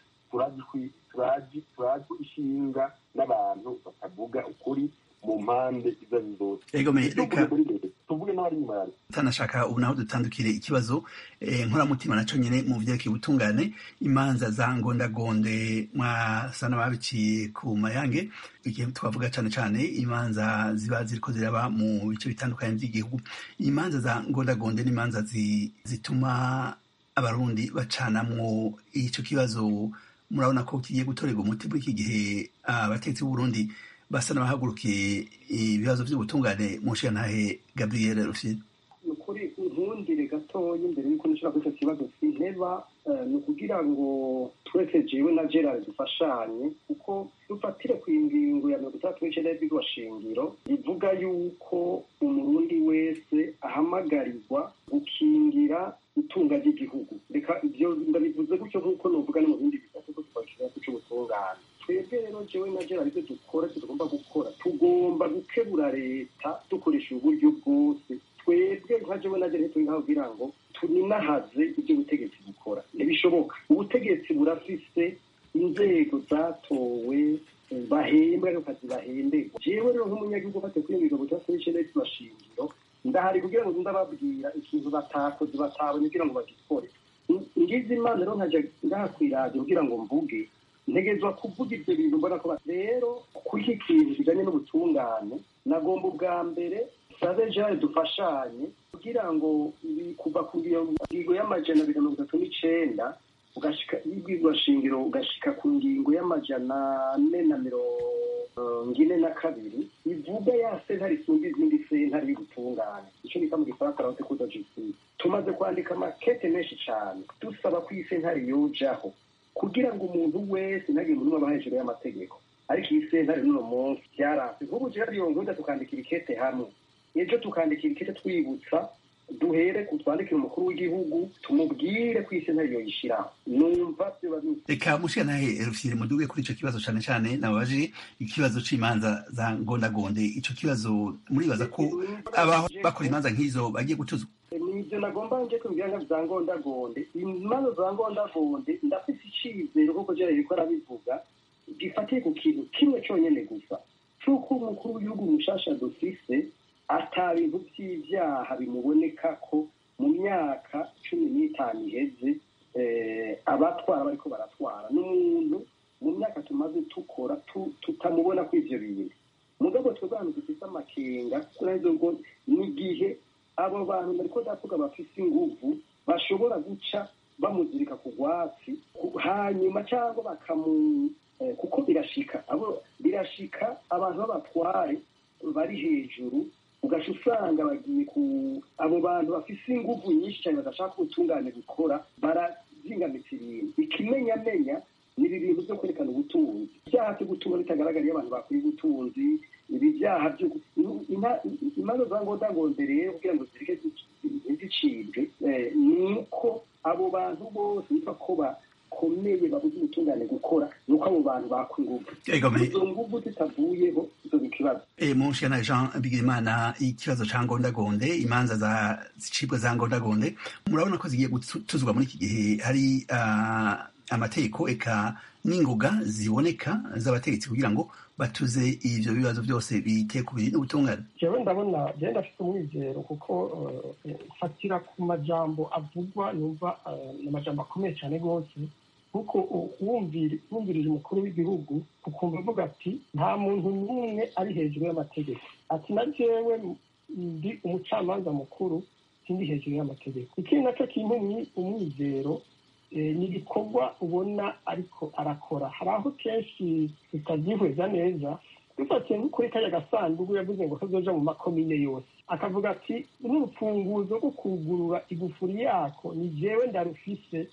turazi turazi ishinga n'abantu batavuga ukuri mu mpande izo ari zose tuvuge n'abari inyuma yawe tanashaka ubu naho dutandukire ikibazo nkoramutima naco nyene mu vyerekeye ubutungane imanza za ngondagonde mwasa n'ababiciye ku mayange igihe twavuga cane cane imanza ziba ziriko ziraba mu bice bitandukanye vy'igihugu imanza za ngondagonde n'imanza zituma abarundi bacanamwo ico kibazo murabona ko kigiye gutorerwa umuti muri iki gihe abatetsi b'uburundi basa n'abahagurukiye ibibazo by'ubutungane mu nshingantahe gabriel rufine ni ukuri nkundire gatoya imbere y'uko nishobora kuri icyo kibazo sinteba ni ukugira ngo twese jewe na gerard dufashanye kuko dufatire ku ingingo ya mirongo itandatu n'icyenda y'ibigwa shingiro ivuga yuko umurundi wese ahamagarirwa gukingira itunga ry'igihugu reka ibyo ndabivuze gutyo nk'uko nuvuga no mu bindi bitatu ko twakira cy'ubutungane twebwe rero jewe na gerard ibyo dukora ibyo tugomba gukora tugomba gukebura leta dukoresha uburyo bwose twebwe nka jewe na gerard turi kugira ngo tuninahaze ibyo ubutegetsi bukora ntibishoboka ubutegetsi burafise inzego zatowe bahembwa ariko kazi bahemberwa jewe rero nk'umunyagihugu ufate kuri iyo mirongo itandatu n'icyenda y'ibashingiro ndahari kugira ngo ndababwira ikintu batakoze batabonye kugira ngo bagikore ngize imana rero nkajya ngaha ku iradiyo kugira ngo mvuge ntegezwa kuvuga ibyo bintu mbona ko rero kuri iki kintu kijyanye n'ubutungane nagomba ubwa mbere sabe jare dufashanye kugira ngo kuva ku ngingo y'amajana abiri na mirongo itatu n'icenda ugashika y'ibwirwa shingiro ugashika ku ngingo y'amajana ane na mirongo ine na kabiri ivuga ya sentare isumba izindi sentare y'ubutungane ico bita mu gifaransa rote kudo justice tumaze kwandika amakete menshi cane dusaba ko iyi sentare yojaho kugira ngo umuntu wese ntagire umuntu aba hejuru y'amategeko ariko iyi sentare n'uno munsi byaranse nk'ubu jewe iyo nkunda tukandikira ikete hamwe ejo tukandikira ikete twibutsa duhere ku twandikire umukuru w'igihugu tumubwire ko iyi sentare yoyishiraho numva vyoba reka mushikanahe rufyiri muduge kuri ico kibazo cane cane nababajije ikibazo c'imanza za ngondagonde ico kibazo muribaza ko abaho bakora imanza nk'izo bagiye gutuzwa nivyo nagomba nje kubwira ngo za ngondagonde imanza za ngondagonde ndafise icizero kuko jewe yariko arabivuga gifatiye ku kintu kimwe conyene gusa c'uko umukuru w'igihugu mushasha dufise ata bintu vy'ivyaha bimuboneka ko mu myaka cumi n'itanu iheze abatwara bariko baratwara n'umuntu mu myaka tumaze tukora tutamubona ko ivyo bintu mugabo twebwe ahantu dufise amakenga kuraheza ngo n'igihe abo bantu bariko ndavuga bafise inguvu bashobora guca bamuzirika ku rwatsi hanyuma cyangwa bakamu kuko birashika abo birashika abantu b'abatware bari hejuru ugaca usanga bagiye ku abo bantu bafise inguvu nyinshi cyane badashaka ubutungane gukora barazingamitsa ibintu ikimenyamenya ni ibi bintu byo kwerekana ubutunzi ibyaha byo gutunga bitagaragara iyo abantu bakwiye ubutunzi ibi byaha byo imanza za ngondagonde rero kugira ngo zireke ntizicibwe ni uko abo bantu bose bitwa ko bakomeye babuze ubutungane gukora ni uko abo bantu bakwa inguvu izo nguvu zitavuyeho izo ni ikibazo munshana jean bigirimana ikibazo ca ngondagonde imanza za zicibwa za ngondagonde murabona ko zigiye gutuzwa muri iki gihe hari amategeko eka n'ingoga ziboneka z'abategetsi kugira ngo batuze ivyo bibazo byose biteye ku biri n'ubutungane jewe ndabona jewe ndafite umwizero kuko fatira ku majambo avugwa numva ni amajambo akomeye cyane rwose kuko wumvirije umukuru w'igihugu ukumva avuga ati nta muntu n'umwe ari hejuru y'amategeko ati na jewe ndi umucamanza mukuru sindi hejuru y'amategeko ikindi nacyo kimpa umwizero ni ibikorwa ubona ariko arakora hari aho kenshi tutabyihweza neza dufatiye nko kuri kariya gasanduku yavuze ngo kazoja mu makomine yose akavuga ati n'urufunguzo rwo kugurura igufuri yako ni jewe ndarufise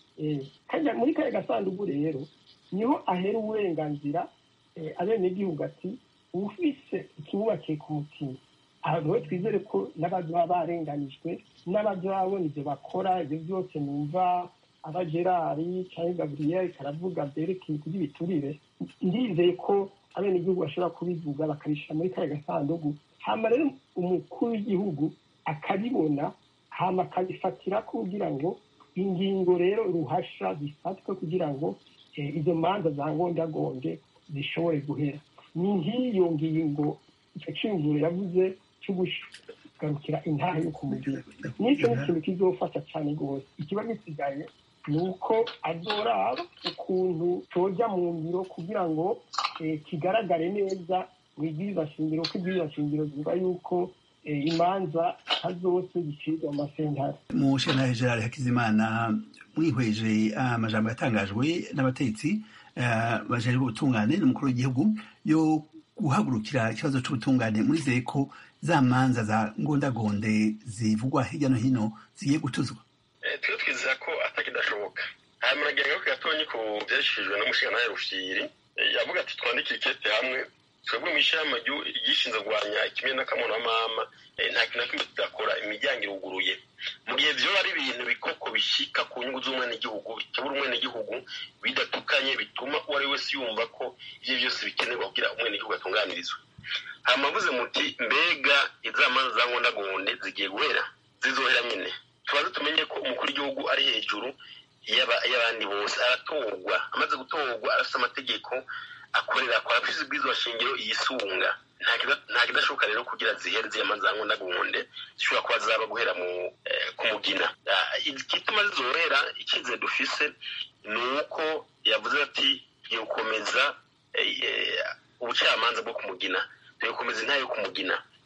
muri kariya gasanduku rero niho ahera uburenganzira abenegihugu ati ufise ikibubakiye ku mutima aha rero twizere ko n'abazaba barenganijwe n'abazabona ibyo bakora ibyo byose numva aba gerari cyangwa gaburiyeri karavuga byerekeye kuri biturire ndizeye ko abenegihugu bashobora kubivuga bakabishyira muri kariya gasanduku hama rero umukuru w'igihugu akabibona hama akabifatira kugira ngo ingingo rero ruhasha zifatwe kugira ngo izo manza za ngondagonde zishobore guhera ni nk'iyo ngingo icyo cyiyumviro yavuze cyo kugarukira intara yo kumubiri n'icyo ni ikintu kizofasha cyane rwose ikiba gisigaye ni uko azoraba ukuntu cyoja mu ngiro kugira ngo kigaragare neza mu ibwiriza shingiro ko ibwiriza shingiro zivuga yuko imanza nka zose zicibwa mu masentare mu shentare gerard hakizimana mwihweje amajambo yatangajwe n'abatetsi bajejwe ubutungane n'umukuru w'igihugu yo guhagurukira ikibazo c'ubutungane murizeye ko za manza za ngondagonde zivugwa hirya no hino zigiye gutuzwa twe twizera ko atakidashoboka hanyuma nagira ngo gatonyi ku byashyikirijwe n'umushinga rufyiri yavuga ati twandike ikete hamwe twebwe mu ishyamba ryishinzwe kurwanya ikimwe n'akamonamama nta kintu na kimwe tudakora imiryango iruguruye mu gihe byo ari ibintu bikoko bishyika ku nyungu z'umwenegihugu bitubura umwenegihugu bidatukanye bituma uwo ari wese yumva ko ibyo byose bikenerwa kugira umwenegihugu atunganirizwe hamavuze muti mbega izamanza za ngondagonde zigiye guhera zizohera nyine tubanze tumenye ko umukuru w'igihugu ari hejuru y'abandi bose aratorwa amaze gutorwa arafite amategeko akorera akora afite ubwiza shingiro yisunga nta kidashoboka rero kugira zihere ziyamaze za ngondagonde zishobora kuba zaba guhera ku mugina igituma zizohera icyizere dufise ni uko yavuze ati tugiye gukomeza ubucamanza bwo kumugina tugiye gukomeza intayo yo kumugina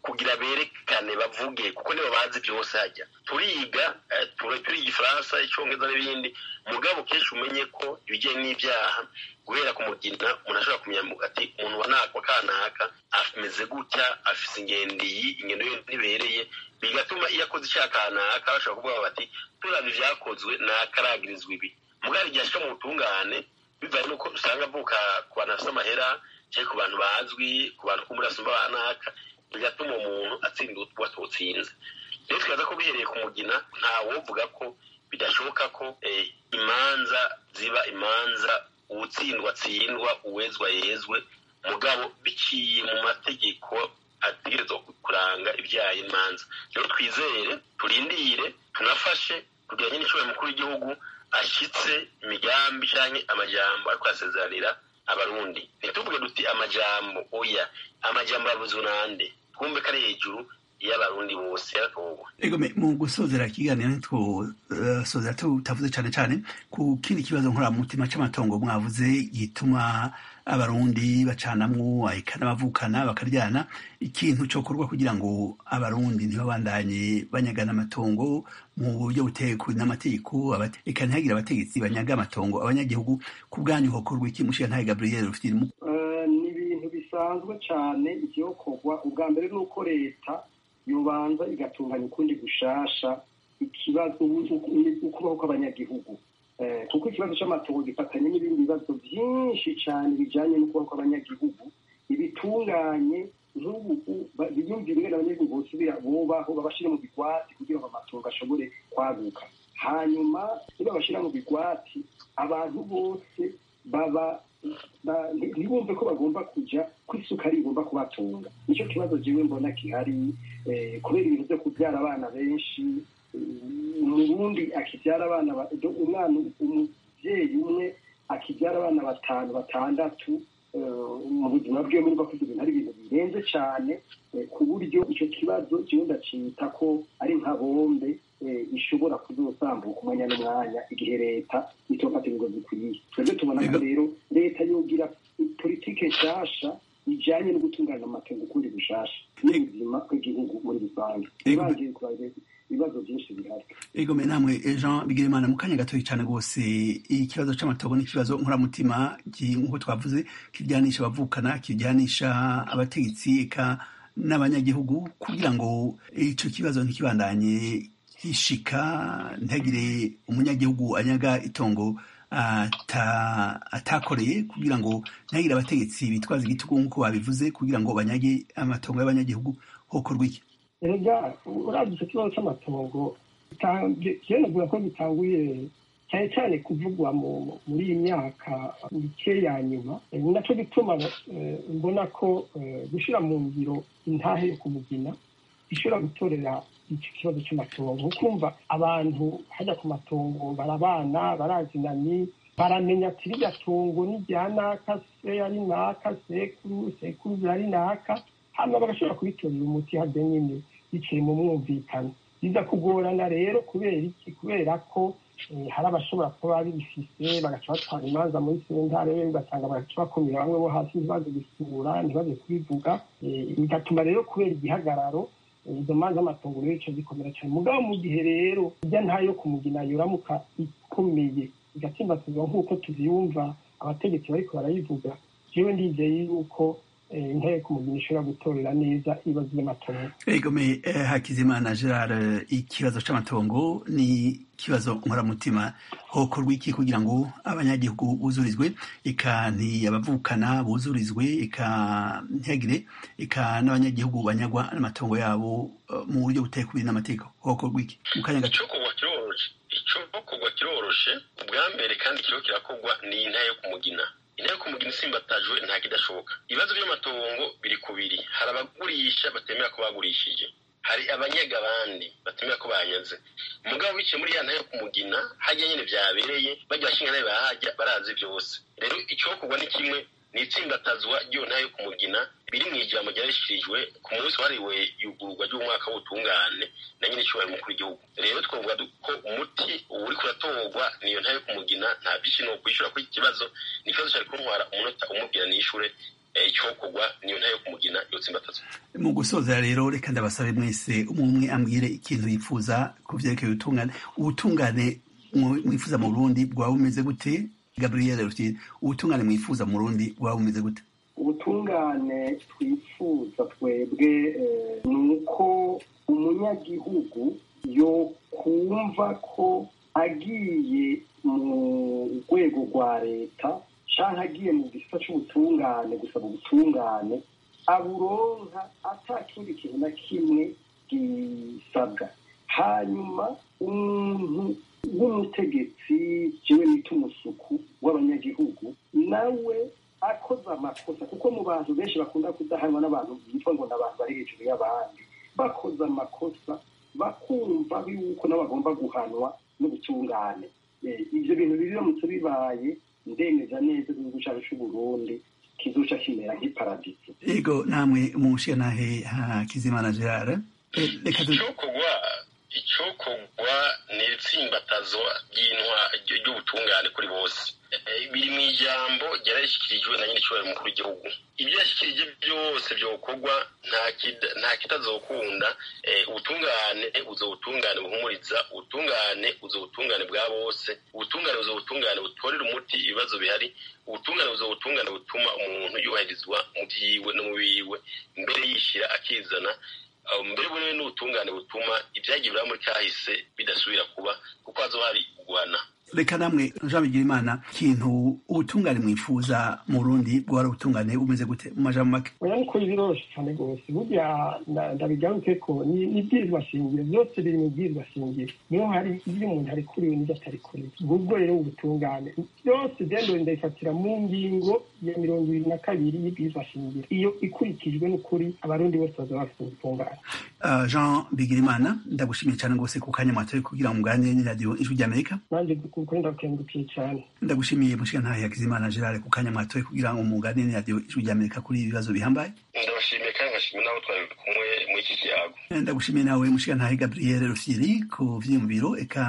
kugira berekane bavuge kuko nibo bazi byose hajya turiga turiga igifaransa icyongereza n'ibindi mugabo kenshi umenye ko ibijyanye n'ibyaha guhera ku mugina umuntu ashobora kumenya ati umuntu wa naka kanaka ameze gutya afise ingendo iyi ingendo ye ntibereye bigatuma iyo akoze icyaha kanaka bashobora kuvuga bati turabye ibyakozwe nakaragirizwa ibi mugabo igihe ashika mu butungane bivanye n'uko usanga avuka ku bantu bafite amahera cyangwa ku bantu bazwi ku bantu ko muri asumba banaka bigatuma umuntu atsinda watutsinze rero twibaza ko bihereye ku mugina ntawovuga ko bidashoboka ko imanza ziba imanza uwutsindwa atsindwa uwezwa yezwe mugabo biciye mu mategeko ategerezwa kuranga ibyaha imanza rero twizere turindire tunafashe kugira ngo n'inshuro mukuru w'igihugu ashyitse imigambi cyangwa amajyamba ariko asezeranira abarundi ntituvuge duti amajambo oya amajambo yavuzwe nande twumve ko ari hejuru y'abarundi bose yaratowe ego mu gusozera ikiganiro ntitwosozera tutavuze cyane cyane ku kindi kibazo nkoramutima c'amatongo mwavuze gituma abarundi bacanamwo ahika n'abavukana bakaryana ikintu cokorwa kugira ngo abarundi ntibabandanye banyagana amatongo mu buryo butekwe n'amategeko eka ntihagire abategetsi banyaga amatongo abanyagihugu ku bwanyu hokorwa iki mushiga ntahe gabriel rufite ni ibintu bisanzwe cyane ivyokorwa ubwa mbere ni uko leta yobanza igatunganya ukundi gushasha ikibazo ukubaho kw'abanyagihugu kuko ikibazo cy'amatongo gifatanye n'ibindi bibazo byinshi cyane bijyanye n'ukubaho kw'abanyagihugu ibitunganye nk'ubu biyumvira ingene abanyagihugu bosubira bubaho babashyire mu bigwati kugira ngo amatongo ashobore kwaguka hanyuma iyo babashyira mu bigwati abantu bose baba ntibumve ko bagomba kujya ko isuka ari igomba kubatunga nicyo kibazo jewe mbona gihari kubera ibintu byo kubyara abana benshi umurundi akibyara abana umwana umubyeyi umwe akibyara abana batanu batandatu mu buzima bwe muri bakuze ibintu ari ibintu birenze cyane ku buryo icyo kibazo jewe ndacita ko ari nka bombe ishobora kuzosambuka umwanya n'umwanya igihe leta itofata ibigo bikwiye twebwe tubona ko rero leta yogira politike nshasha ijanye no gutunganya amatungo ukundi gushasha n'ubuzima bw'igihugu muri rusange ibangiye ibibazo byinshi bihari ego me namwe jean bigirimana mu kanya gatoya cyane rwose ikibazo c'amatongo n'ikibazo nkoramutima nk'uko twavuze kiryanisha abavukana kiryanisha abategetsi eka n'abanyagihugu kugira ngo ico kibazo ntikibandanye gishika ntagire umunyagihugu anyaga itongo atakoreye kugira ngo ntagire abategetsi bitwaza igitugu nk'uko babivuze kugira ngo banyage amatongo y'abanyagihugu hokorwa iki erega urabye icyo kibazo cy'amatongo navuga ko gitanguye cyane cyane kuvugwa muri iyi myaka mike ya nyuma ni nacyo gituma mbona ko gushyira mu ngiro intahe yo kumugina ishobora gutorera iki kibazo cy'amatongo ukumva abantu hajya ku matongo barabana barazinanye baramenya ati rirya tungo ni rya naka se ari naka sekuru sekuru ari naka hano bagashobora kubitorera umuti harya nyine biciye mu mwumvikano biza kugorana rero kubera iki kubera ko hari abashobora kuba bibifise bagaca batwara imanza muri sentare ugasanga bagaca bakumira bamwe bo hasi ntibaze gusura ntibaze kubivuga bigatuma rero kubera igihagararo izo manza z'amatongo rero ico zikomera cyane mugabo mu gihe rero ijya ntayo kumugina yoramuka ikomeye igatsimbatizwa nk'uko tuziyumva abategetsi bariko barayivuga jewe ndizeye yuko intare kumugina ishobora gutorera neza ibibazo by'amatongo egome hakizimana gerard ikibazo c'amatongo ni ikibazo nkoramutima hokorwa iki kugira ngo abanyagihugu buzurizwe eka ntiyabavukana buzurizwe eka ntihagire eka n'abanyagihugu banyagwa n'amatongo yabo mu buryo butekubiri n'amategeko hokorwa iki mu kanya gato icokorwa kiroroshe ubwa mbere kandi kiriho kirakorwa ni intare yo kumugina intare kumugina isimbatajwe nta kidashoboka ibibazo by'amatongo biri kubiri hari abagurisha batemera ko bagurishije hari abanyaga abandi batemera ko banyaze umugabo biciye muri ya ntare yo kumugina hajya nyine byabereye bajya bashinga nawe bahajya barazi byose rero icyokorwa ni kimwe ni itsindatazwa ry'iyo ntare yo kumugina biri mu ijambo ryarishyikirijwe ku munsi wahariwe yugururwa ry'umwaka w'ubutungane na nyine icyubahiro umukuru w'igihugu rero twavuga ko umuti uri kuratorwa niyo ntare yo kumugina nta byinshi ni ukwishyura kuri iki kibazo ni ikibazo cyari kuntwara umunota umubwira nishyure icyokorwa niyo ntayo kumugina yotsimbatazwa mu gusoza rero reka ndabasabe mwese umwe umwe ambwire ikintu yifuza ku vyerekeye ubutungane ubutungane mwifuza mu burundi bwaba bumeze gute gabriel rutire ubutungane mwifuza mu burundi bwaba bumeze gute ubutungane twifuza twebwe ni uko umunyagihugu yo kumva ko agiye mu rwego rwa leta cyangwa agiye mu gisa cy'ubutungane gusaba ubutungane aburonka atakindi kintu na kimwe gisabwa hanyuma umuntu w'umutegetsi jewe nita umusuku w'abanyagihugu nawe akoze amakosa kuko mu bantu benshi bakunda kudahanwa n'abantu bitwa ngo ni abantu bari hejuru y'abandi bakoze amakosa bakumva yuko nabo bagomba guhanwa n'ubutungane ibyo bintu biramutse bibaye ndemeza neza igihugu cyacu cy'uburundi kizoca kimera nk'iparadiso ego namwe umushiyantahe hakizimana gerard reka icyokorwa icyokorwa ni itsimbatazo ry'ubutungane kuri bose biri mu ijambo ryarashyikirijwe na nyir'icyubahiro mukuru w'igihugu ibyo yashyikirije byose byokorwa nta kitazokunda ubutungane buzo butungane buhumuriza ubutungane buzo butungane bwa bose ubutungane buzo butungane butorera umuti ibibazo bihari ubutungane buzo butungane butuma umuntu yubahirizwa mu byiwe no mu biwe mbere yishyira akizana mbere bunewe n'ubutungane butuma ibyagiye muri kahise bidasubira kuba kuko hazo hari guhana reka namwe jean bigirimana ikintu ubutungane mwifuza mu burundi bwari ubutungane bumeze gute mu majambo make oya niko biroroshye cyane rwose burya ndabigaruke ko ni ibwirizwa shingiro byose biri mu bwirizwa shingiro niho hari ibyo umuntu ari kuriwe n'ibyo atari kuriwe ubwo rero ubutungane byose byendore ndabifatira mu ngingo ya mirongo ibiri na kabiri y'ibwirizwa shingiro iyo ikurikijwe n'ukuri abarundi bose bazaba bafite ubutungane jean bigirimana ndagushimiye cyane rwose ku kanya mwatoye kugira ngo muganire n'iradiyo ijwi ry'amerika nanjye kuko ndakengukiye cyane ndagushimiye mushiyantahe hakizimana gerard ku kanya mwatoye kugira ngo muganire n'iradiyo ijwi ry'amerika kuri ibi bibazo bihambaye ndabashimiye kandi ngashimira n'abo twari kumwe muri iki kiyago ndagushimiye nawe mushiyantahe gabriel rufyiri ku vyiyumviro eka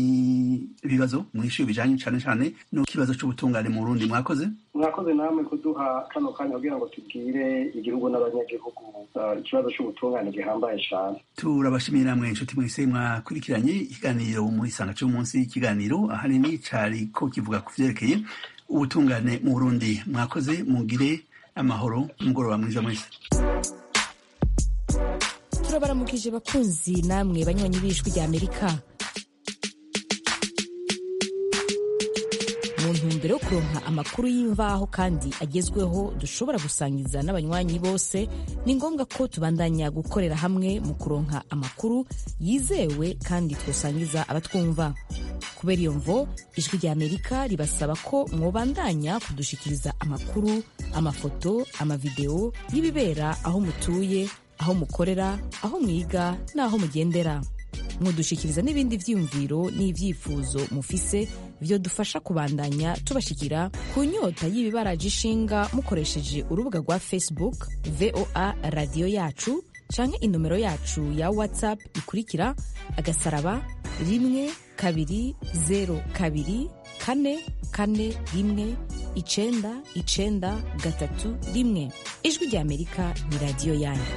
n'ibibazo mwishuye bijanye cane cane n'ikibazo c'ubutungane mu burundi mwakoze mwakoze namwe kuduha kano kanya kugira ngo tubwire igihugu n'abanyagihugu ikibazo c'ubutungane gihambaye cane turabashimiye namwe inshuti mwese mwakurikiranye ikiganiro muri sanga c'umunsi ikiganiro ahanini cari ko kivuga ku vyerekeye ubutungane mu burundi mwakoze mugire amahoro umugoroba mwiza mwese turabaramukije bakunzi namwe banywanyi b'ijwi rya amerika mu ntumbero yo kuronka amakuru y'imvaho kandi agezweho dushobora gusangiza n'abanywanyi bose ni ngombwa ko tubandanya gukorera hamwe mu kuronka amakuru yizewe kandi twosangiza abatwumva kubera iyo mvo ijwi rya amerika ribasaba ko mwobandanya kudushikiriza amakuru amafoto amavideo y'ibibera aho mutuye aho mukorera aho mwiga n'aho mugendera mudushikiriza n'ibindi vyiyumviro n'ivyifuzo mufise vyodufasha kubandanya tubashikira ku nyota y'ibibaraje ishinga mukoresheje urubuga rwa facebook voa radiyo yacu canke inomero yacu ya whatsapp ikurikira agasaraba rimwe kabiri zero kabiri kane kane rimwe icenda icenda gatatu rimwe ijwi rya amerika ni radiyo yanyu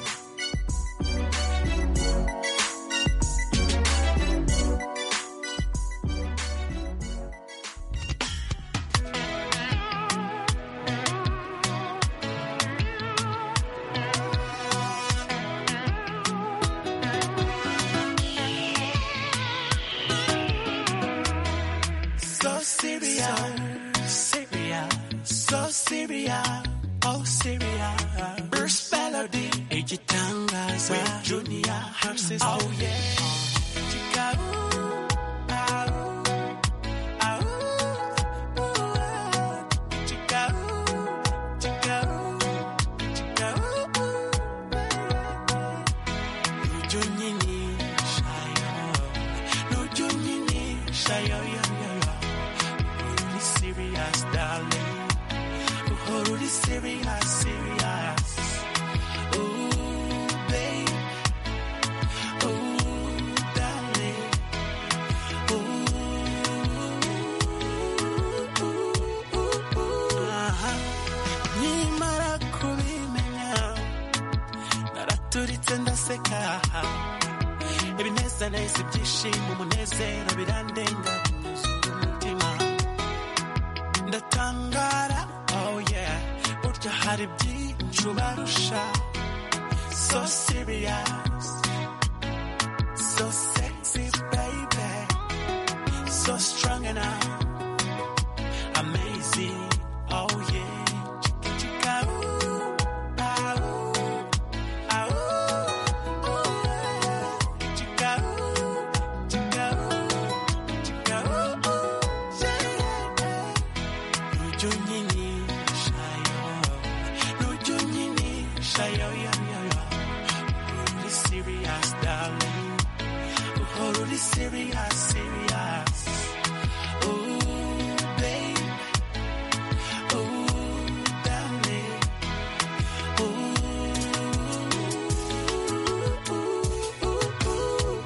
So Syria, Syria, so Syria, oh Syria. First melody, ejitangaza. With Junior, her sister. Oh yeah. Chica, ooh, ah, ooh, ah, ooh, ooh, ah. Chica, ooh, chica, ooh, chica, ooh, ooh, ah. Nuju nyini, shayo. Nuju nyini, shayo, yo, yo, yo. Really serious, darling. Oh, really serious, serious. Ooh, babe. Ooh, darling. Ooh, ooh, ooh, ooh. Aha. Nyimara nje ndaseka ibinezaneza ibyishimo umunezero birandenga binyuzuye umutima ndatangara oh yeah burya hari byinshi ubarusha so serious so sexy baby so strong enough amazing oh yeah chika chika ooh ah ooh ah ooh ooh chika ooh chika ooh chika ooh ooh yeah Nuju nyini shayo Nuju nyini shayo yo yo yo Really serious darling Oh really serious serious Ooh babe Ooh darling Ooh ooh ooh ooh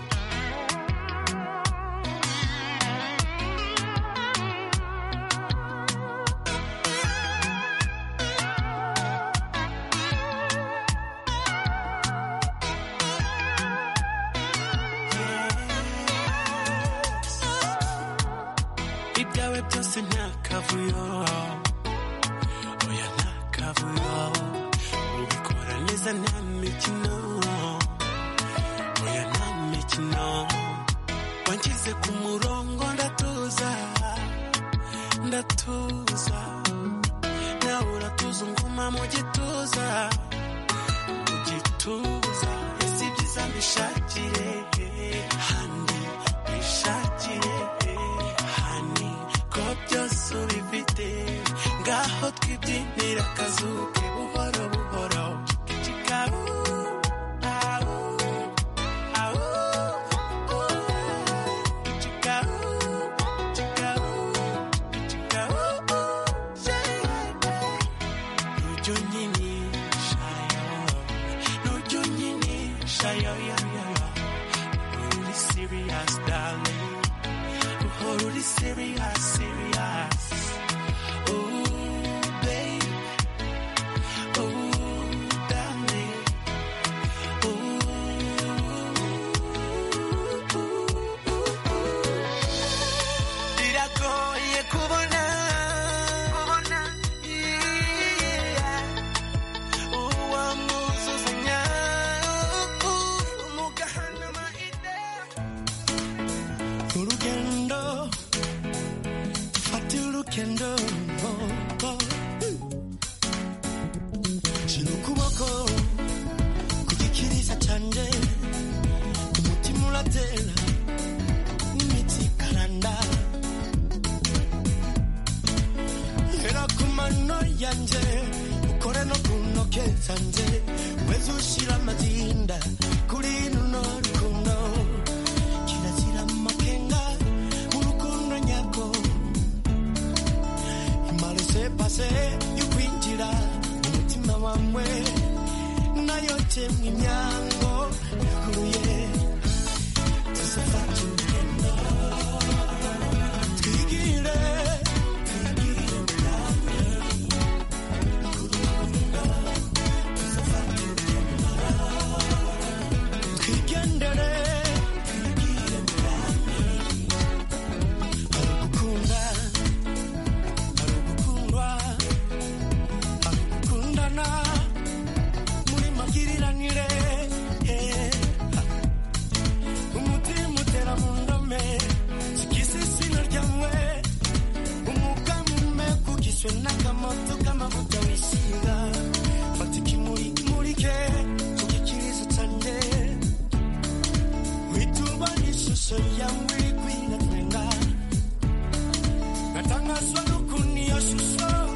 ibyawe byose nta kavuyo oya nta kavuyo ubikora neza nta mikino oya nta mikino wanshyize ku murongo ndatuza ndatuza nawe uratuza unguma mu gituza mu gituza ese ibyiza mbishakire handi bishakire hani ko byose ubifite ngaho twibyinira akazuke buhoro buhoro Chika, ooh, ah, ooh, ah, ooh, ooh. Chika, ooh, chika, ooh, chika, ooh, ooh. Yeah. Nuju nyini shayo Nuju nyini shayo yo yo yo Really serious darling Oh really serious serious Ooh babe Ooh darling biragoye kubona kubona yeah. uwamuzuzanya umugahanama urugendo fata urugendo oh, oh. shira ukuboko ku gikiriza canje umutima uratera imitsi ikaranda hera ku mano yanje ukore no ku ntoke zanje weze ushira amazinda kuri runo rukundo kirazira amakenga urukundo nyarwo imarese pase yo kwinjira mu mutima wawe nayo temwe imyango yuguruye tuzafata urugendo twigire twigendere hari ugukunda hari ugukundwa hari ugukundana muri magiranire eh. umutima utera mu ndome sikisisino ryamwe umwuka mume kugiswe n'akamoto k'amavuta wisiga fata ikimuri murike kugikirizo canje witubona ishusho yawe kwinatwenga natangazwa n'ukuntu iyo shusho